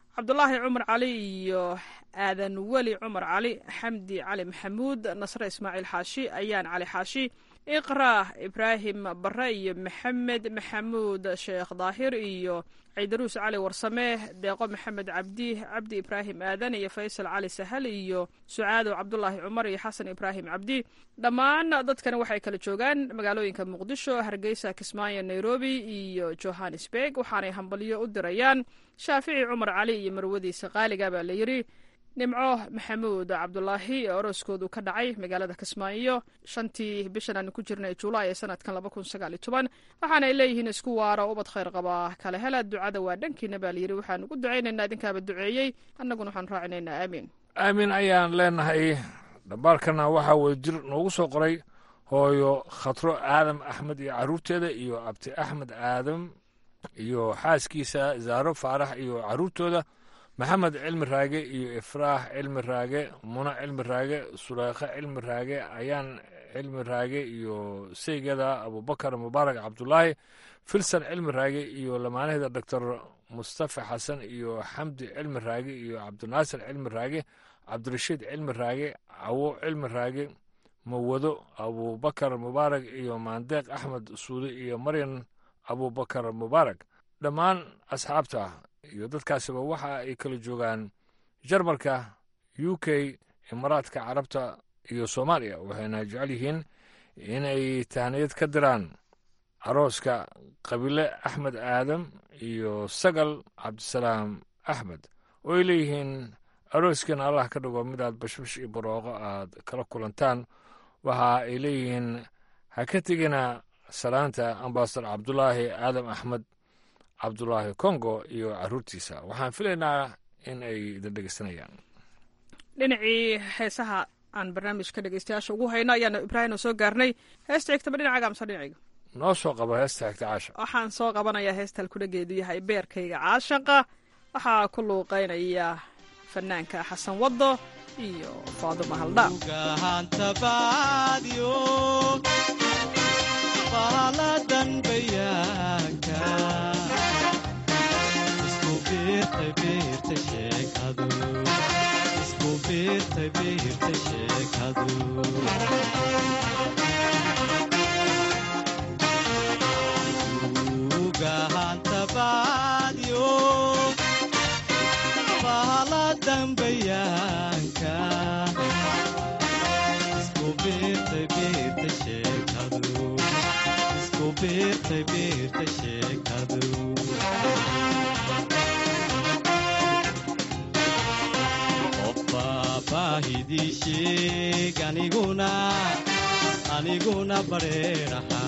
cabdulaahi cumar cali iyo aadan weli cumar cali xamdi cali maxamuud nasre ismaaciil xaashi ayaan cali xaashi iqra ibraahim bare iyo maxamed maxamuud sheekh daahir iyo ciidaruus cali warsame deeqo maxamed cabdi cabdi ibraahim aadan iyo faysal cali sahal iyo sucaado cabdulaahi cumar iyo xasan ibraahim cabdi dhammaan dadkani waxay kala joogaan magaalooyinka muqdisho hargeysa kismaayo nairobi iyo johannesburg waxaanay hambalyo u dirayaan shaafici cumar cali iyo marwadiisa qaaliga baa la yidhi nimco maxamuud cabdulaahi ee orooskoodu ka dhacay magaalada kismaayo shantii bishan aanu ku jirnay julaay ee sanadkan laba kun sagaal iyo toban waxaanay leeyihiin isku waara ubad khayr qabaa kala hela ducada waa dhankiina baa layidhi waxaan ugu ducaynaynaa idinkaaba duceeyey annaguna waxaan raacinaynaa aamiin aamin ayaan leenahay dhambaalkana waxaa wadajir noogu soo qoray hooyo khatro aadam axmed iyo caruurteeda iyo abti axmed aadam iyo xaaskiisa zaaro faarax iyo caruurtooda maxamed cilmi raage iyo ifraax cilmi raage muna cilmi raage sulaykhe cilmi raage ayaan cilmi raage iyo seygada abubakar mubaarak cabdulaahi filsan cilmi raage iyo lamaanaheeda doctor mustafa xasan iyo xamdi cilmi raage iyo cabdinaasir cilmi raage cabdirashiid cilmi raage cawo cilmi raage mawado abubakar mubaarak iyo maandeeq axmed suude iyo maryan abubakar mubaarak dhammaan asxaabta iyo dadkaasiba waxa ay kala joogaan jarmalka u k imaaraadka carabta iyo soomaaliya waxayna jecel yihiin inay tahniyad ka diraan arooska qabiile axmed aadam iyo sagal cabdisalaam axmed oo ay leeyihiin arooskeena allah ka dhigo midaad bashbash iyo barooqo aad kala kulantaan waxa ay leeyihiin ha ka tegina salaanta ambasador cabdulaahi aadam axmed cabdulaahi congo iyo caruurtiisa waxaan filaynaa in ay idin dhegeysanayaan dhinacii heesaha aan barnaamijka dhegeystayaasha ugu hayno ayaanu ibraahim soo gaarnay heesta xigtaba dhinacaaga amse dhinacayga noo soo qabo heesta xigta caasha waxaan soo qabanayaa heesta halkudhageedu yahay beerkayga caashaqa waxaa ku luuqaynaya fanaanka xasan waddo iyo faaduma haldhaa baaladan bayaanka isku biirtay biirta sheekadu isku biirtay biirta sheekadu ugahanta baadyo baaladan bayaanka isku biirtay biirta sheekadu birtay birta sheekadu qofba baahidii sheeg aniguna aniguna bareeraha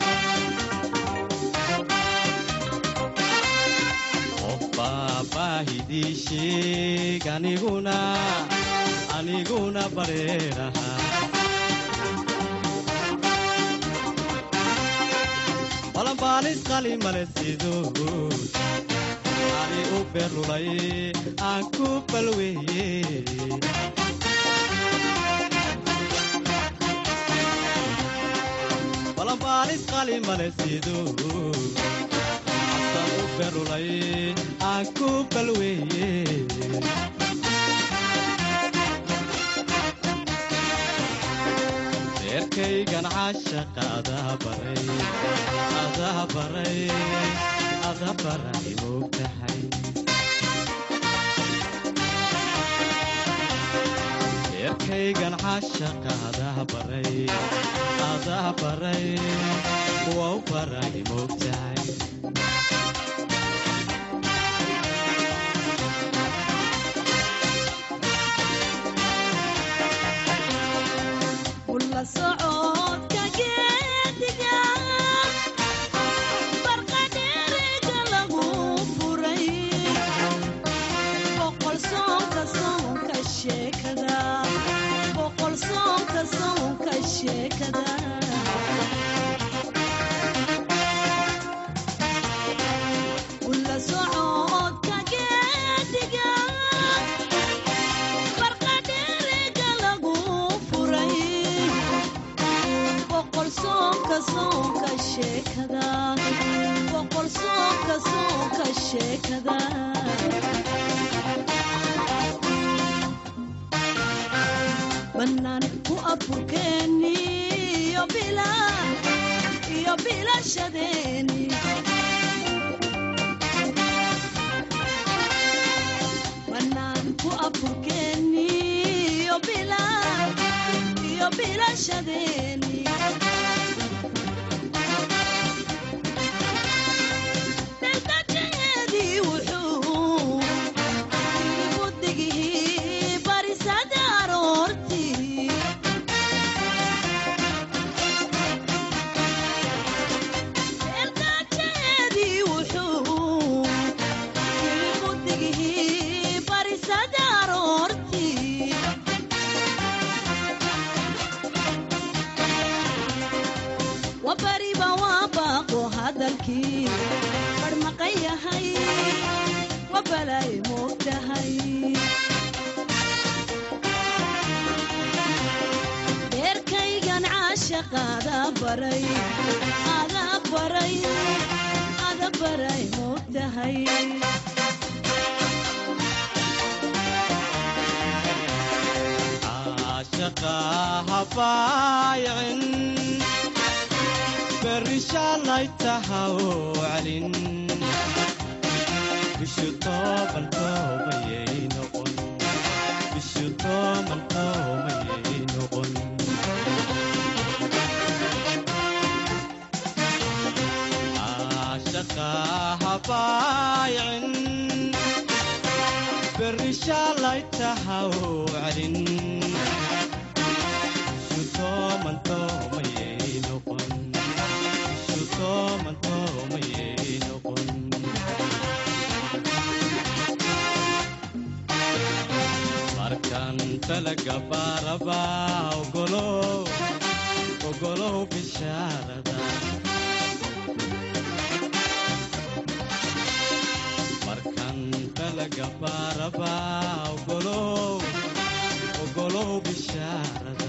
qofba baahidii sheeg aniguna aniguna bareeraha balanbaalis qali male sido ani u berlulay aan ku balweeye balanbaalis qali male sido asan u berlulay aan ku balweeye beerkaygan caashaqa adaa baray adaa baray adaa baray moog tahay beerkaygan caashaqa adaa baray adaa baray wow baray moog tahay boqol soonka soonka sheekada bannaan ku afurkeeni iyo bila iyo bilashadeeni bannaan ku afurkeeni iyo bila iyo bilashadeeni daldajeedii wuxuu igu digihii barisada aroortii daldajeedii wuxuu igu digihii barisada aroortii wabariba waa baaqo hadalkii barmaqan yahay wabalay moogtahay beerkaygan caashaqaada baray ada baray ada baray moogtahay caashaqa habaayicin berri shaalay tahaw calin bishu tooban toobayay noqon bishu tooban toobayay noqon caashaqa habaayicin berri shaalay tahaw calin bishu tooban toobayay noqon bishu tooban toobayay noqon markan talaga baaraba ogolow ogolow bishaarada markan talaga baaraba ogolow ogolow bishaarada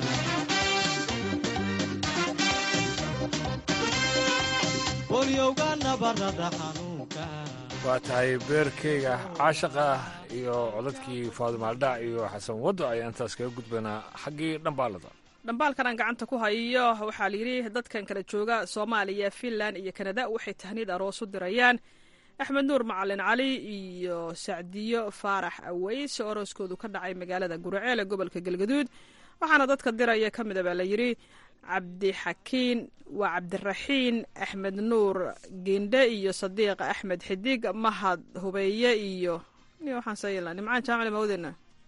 bolyowga nabarada xanuunka waa tahay beerkeyga caashaqa iyo codadkii faadumaaldhac iyo xasan waddo ayaan intaas kaga gudbaynaa xaggii dhambaalada dhambaalkan aan gacanta ku hayo waxaa layidhi dadkan kala jooga soomaaliya finland iyo kanada waxay tahniid aroos u dirayaan axmed nuur macalin cali iyo sacdiyo faarax aweys oo arooskoodu ka dhacay magaalada guraceel ee gobolka galgaduud waxaana dadka diraya ka mida baa layidhi cabdixakiin waa cabdiraxiin axmed nuur gindhe iyo sadiiq axmed xidig mahad hubeeye iyo waxaan sayla nimcaan jaamali mawdena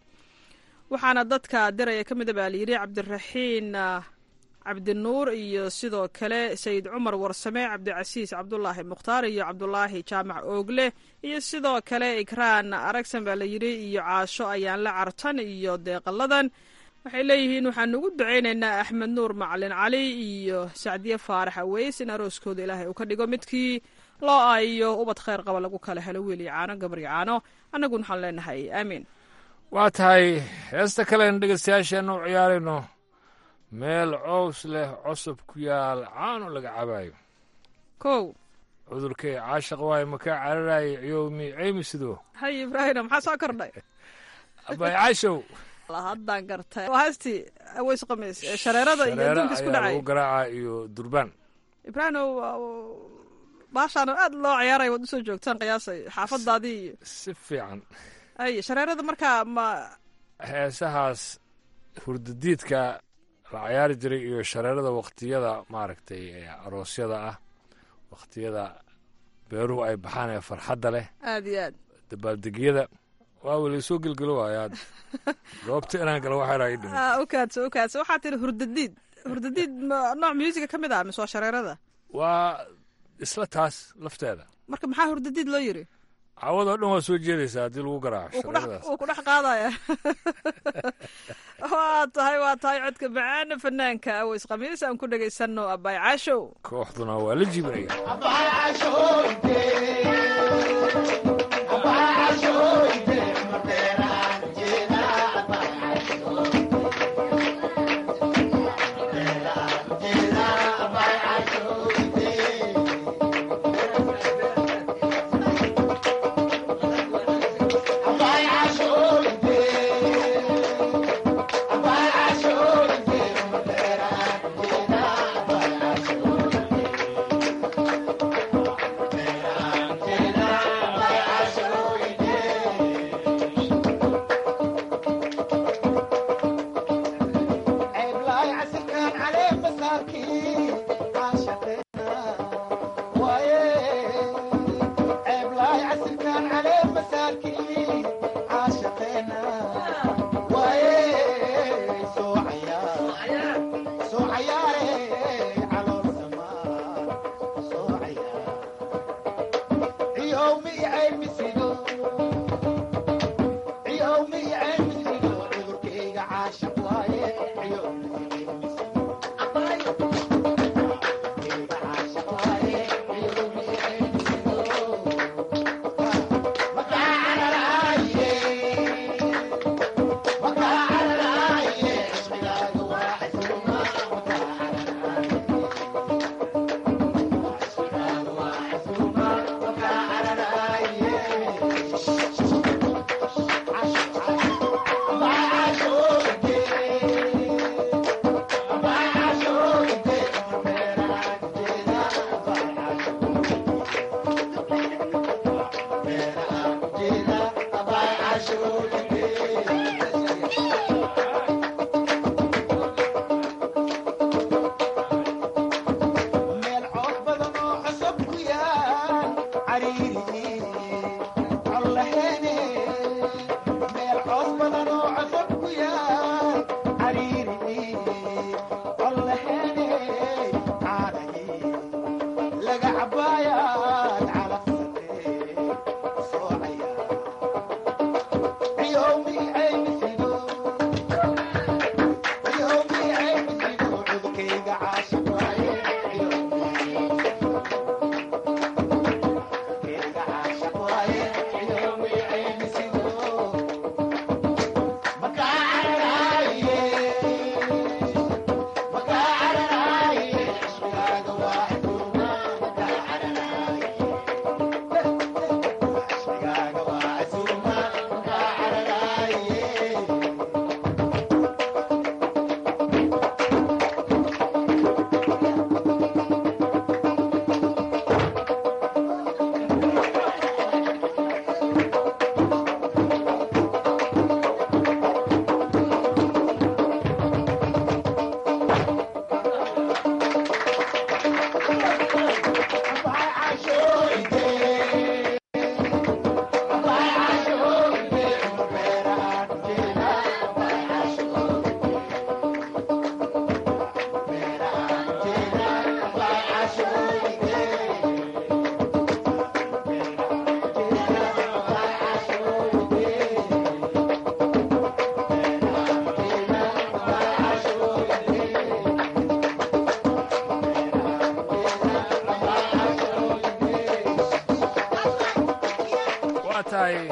waxaana dadka diraya ka mida baa layidhi cabdiraxiin cabdinuur iyo sidoo kale sayid cumar warsame cabdicasiis cabdulaahi mukhtaar iyo cabdulaahi jaamac oogle iyo sidoo kale ikraan aragsan baa layidhi iyo caasho ayaan la cartan iyo deeqaladan waxay leeyihiin waxaanu ugu ducaynaynaa axmed nuur macalin cali iyo sacdiye faarax aweys in arooskooda ilaahay uu ka dhigo midkii loo aayo ubad kheyr qaba lagu kala helo wiil iyo caano gabar iyo caano annaguna waxaan leenahay aamiin waa tahay heesta kalen dhegeystayaasheenna u ciyaarayno meel cows leh cosub ku yaal caano laga cabaayo kow cudurkay caashaq waayo makaa cararaayay ciyowmi ceymi sidoo hay ibraahina maxaa soo kordhay abay caashow haddaan gartay waa heestii aweys khamiis ee shareerada iyo adduunka isku dhacay lagu garaaca iyo durbaan ibraahino baashaana aad loo ciyaaray waad usoo joogtaan qiyaasay xaafadaadii iyo si fiican ay shareerada markaa ma heesahaas hurdadiidka la cayaari jiray iyo shareerada waktiyada maaragtay aroosyada ah waktiyada beeruhu ay baxaan ee farxadda leh aad iyo aad dabaaldegyada waa weli soo gelgelo waayaad goobta inaan galo waxaa ii dhimi ukaadso ukaadso waxaa tiri hurdadiid hurdadiid nooc musica ka mid ah mise waa shareerada waa isla taas lafteeda marka maxaa hurdadiid loo yiri cawadoo dhan waa soo jeedaysaa haddii lagu garaaco wuu ku dhex qaadaya waa tahay waa tahay codka macaana fanaanka aweys khamiis aan ku dhegaysanno abaay caashow kooxduna waa la jibinaya Bye. tahay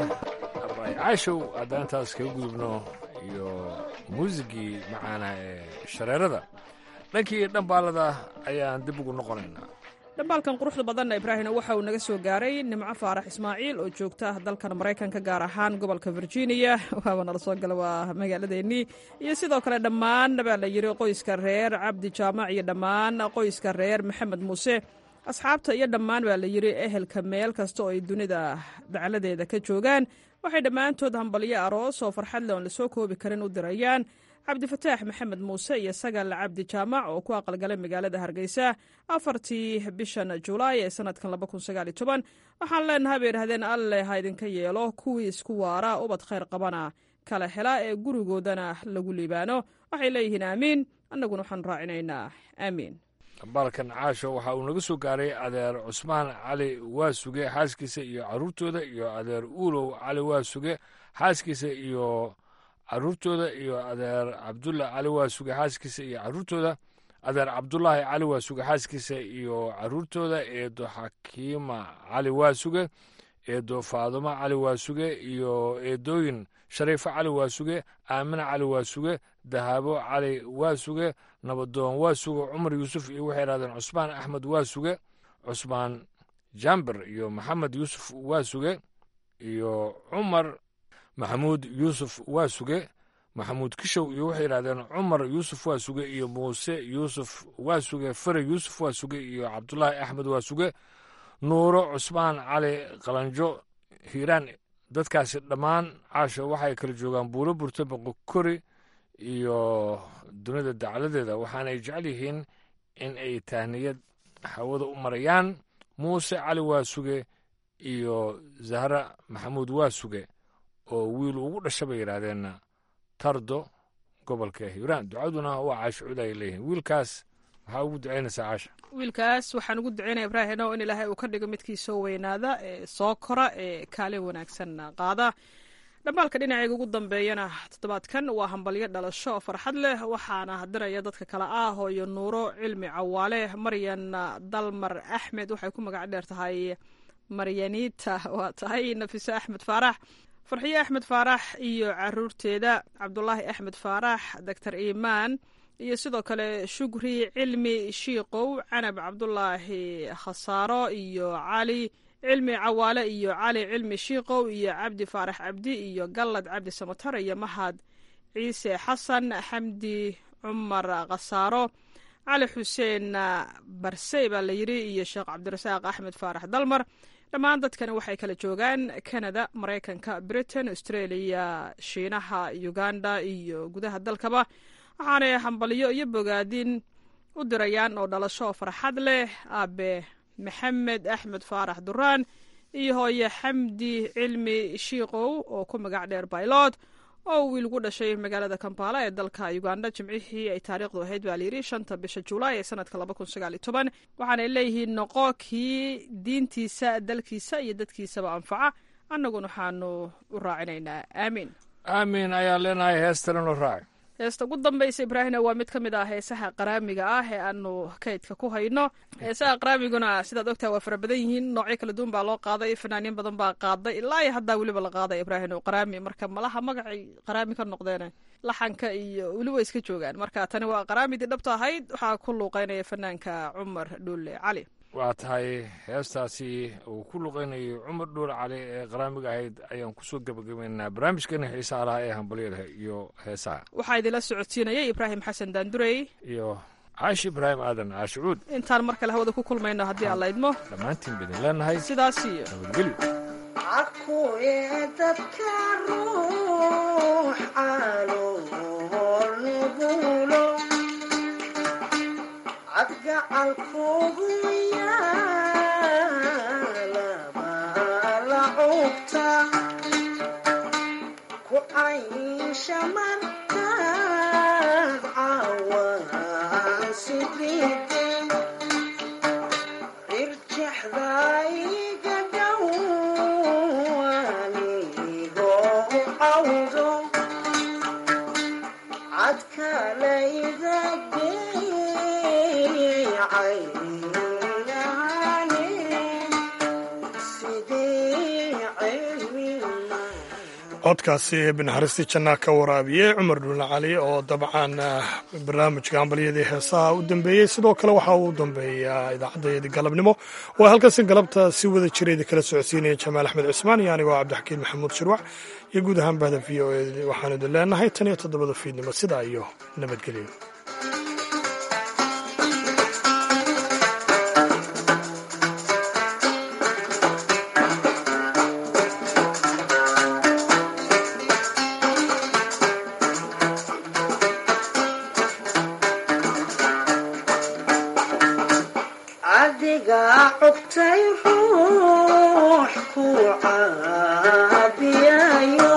caashow haddaan intaas kaga gudubno iyo muusigii macaana ee shareerada dhankii dhambaalada ayaan dib ugu noqonaynaa dhambaalkan quruxda badanna ibraahimna waxa uu naga soo gaaray nimco faarax ismaaciil oo joogta dalkan maraykanka gaar ahaan gobolka virginia waaba nala soo gala waa magaaladeennii iyo sidoo kale dhammaan baa la yidhi qoyska reer cabdi jaamac iyo dhammaan qoyska reer maxamed muuse asxaabta iyo dhammaan baa la yidhi ehelka meel kasta oo ay dunida dacladeeda ka joogaan waxay dhammaantood hambalyo aroos oo farxad le oon lasoo koobi karin u dirayaan cabdifataax maxamed muuse iyo sagal cabdi jaamac oo ku aqalgalay magaalada hargeysa afartii bishan julaay ee sanadkan waxaan leenahay bay idhahdeen alle ha idinka yeelo kuwii isku waara ubad khayr qabana kala hela ee gurigoodana lagu liibaano waxay leeyihiin aamiin annaguna waxaan raacinaynaa aamiin dhambaalkan caasho waxa uu naga soo gaaray adeer cusmaan cali waasuge xaaskiisa iyo caruurtooda iyo adeer uulow cali waasuge xaaskiisa iyo caruurtooda iyo adeer cabdulla cali waasuge xaaskiisa iyo caruurtooda adeer cabdulaahi cali waasuge xaaskiisa iyo caruurtooda eedo xakiima cali waasuge eedo faadumo cali waasuge iyo eedooyin shariifo cali waasuge aamina cali waasuge dahaabo cali waasuge nabadoon waasuge cumar yuusuf iyo waxay idhahdeen cusmaan axmed waasuge cusmaan jamber iyo maxamed yuusuf waasuge iyo cumar maxamuud yuusuf waasuge maxamuud kishow iyo waxay yidhahdeen cumar yuusuf waasuge iyo muuse yuusuf waasuge fare yuusuf waasuge iyo cabdulaahi axmed waasuge nuuro cusmaan cali qalanjo hiiraan dadkaasi dhammaan caasho waxay kala joogaan buulo burta boqokori iyo dunida dacladeeda waxaanay jecel yihiin in ay tahniyad hawada u marayaan muuse cali waasuge iyo zahra maxamuud waasuge oo wiil ugu dhasha bay yidhaahdeen tardo gobolka hiiraan ducaduna waa caasho cud ay leeyihiin wiilkaas maxaa ugu ducaynaysaa caasha wiilkaas waxaan ugu ducaynaya ibraahino in ilaahay uu ka dhigo midkii soo weynaada ee soo kora ee kaalin wanaagsan qaada dhambaalka dhinaceyga ugu dambeeyana toddobaadkan waa hambalyo dhalasho oo farxad leh waxaana hadiraya dadka kale ah hooyo nuuro cilmi cawaale maryan dalmar axmed waxay ku magac dheer tahay maryanita waa tahay nafiso axmed faarax farxiyo axmed faarax iyo caruurteeda cabdulaahi axmed faarax doctor iimaan iyo sidoo kale shugri cilmi shiikow canab cabdulaahi khasaaro iyo cali cilmi cawaale iyo cali cilmi shiikow iyo cabdi faarax cabdi iyo gallad cabdi samatar iyo mahad ciise xasan xamdi cumar khasaaro cali xuseen barsey baa la yidhi iyo sheekh cabdirasaaq axmed faarax dalmar dhammaan dadkani waxay kala joogaan canada maraykanka britain australia shiinaha uganda iyo gudaha dalkaba waxaanay hambalyo iyo bogaadin u dirayaan oo dhalasho farxad leh aabe maxamed axmed faarax duraan iyo hooye xamdi cilmi shiikow oo ku magac dheer baylod oo wiil gu dhashay magaalada kampala ee dalka uganda jimcihii ay taariikhdu ahayd baa layidhi shanta bisha julaay ee sanadka laba kun sagaal iyo toban waxaanay leeyihiin noqo kii diintiisa dalkiisa iyo dadkiisaba anfaca annaguna waxaanu u raacinaynaa aamiin aamin ayaan leenahay heestalano raaci heesta ugu dambaysa ibraahina waa mid ka mid ah heesaha qaraamiga ah ee aanu kaydka ku hayno heesaha qaraamiguna sidaad ogtaha waa fara badan yihiin noocyo kala duwan baa loo qaaday fanaaniin badan baa qaaday ilaa iyo haddaa weliba la qaaday ibraahim qaraami marka malaha magacay qaraami ka noqdeen laxanka iyo weli way iska joogaan marka tani waa qaraamidii dhabta ahayd waxaa ku luuqeynaya fanaanka cumar dhuule cali waa tahay heestaasi uu ku luqeynayo cumar dhuule cali ee qaraamiga ahayd ayaan kusoo gebagabaynaynaa barnaamijkeena xiisaha lahaa ee hambalyada iyo heesaha waxaa idinla socodsiinayay ibraahim xasan daandurey iyo caashi ibraahim aadan caashicuud intaan mar kale hawada ku kulmayno haddii aan la idmo dhammaantiin baidin leenahay sidaas iyo nabadgelyo akuye dadka ruux caloolnugulo cadgacalkugu yaalabala cugta ku caysha markaad cawaan sidide rirjexdayga dhowanigo cawdo cadkalayda codkaasi eebbi naxariistii jannaa ka waraabiyey cumar dhuulna cali oo dabcan barnaamijka hambalyadii heesaha u dambeeyey sidoo kale waxaa uu dambeeyaa idaacaddayadii galabnimo waa halkaasi galabta si wada jireedi kala socodsiinaya jamaal axmed cismaan iyo anigoo cabdixakiin maxamuud shirwac iyo guud ahaan bahda v o e waxaan idin leenahay tan iyo toddobada fiidnimo sidaa iyo nabadgelyo adiga cugtay ruux ku caabiyayo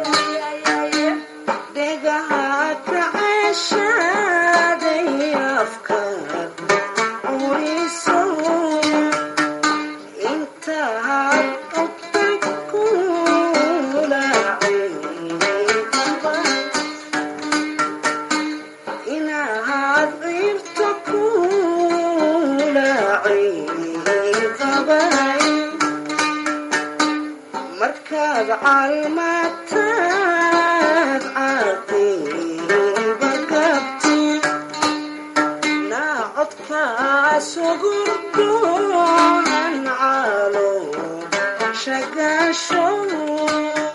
dhegaha kaceshaday afka uriso intaad cugtay kulaacay inaad ciirto kulaacay markaad calmataad caqiiba gabti naacodkaas ugurdoonan calo shagaasho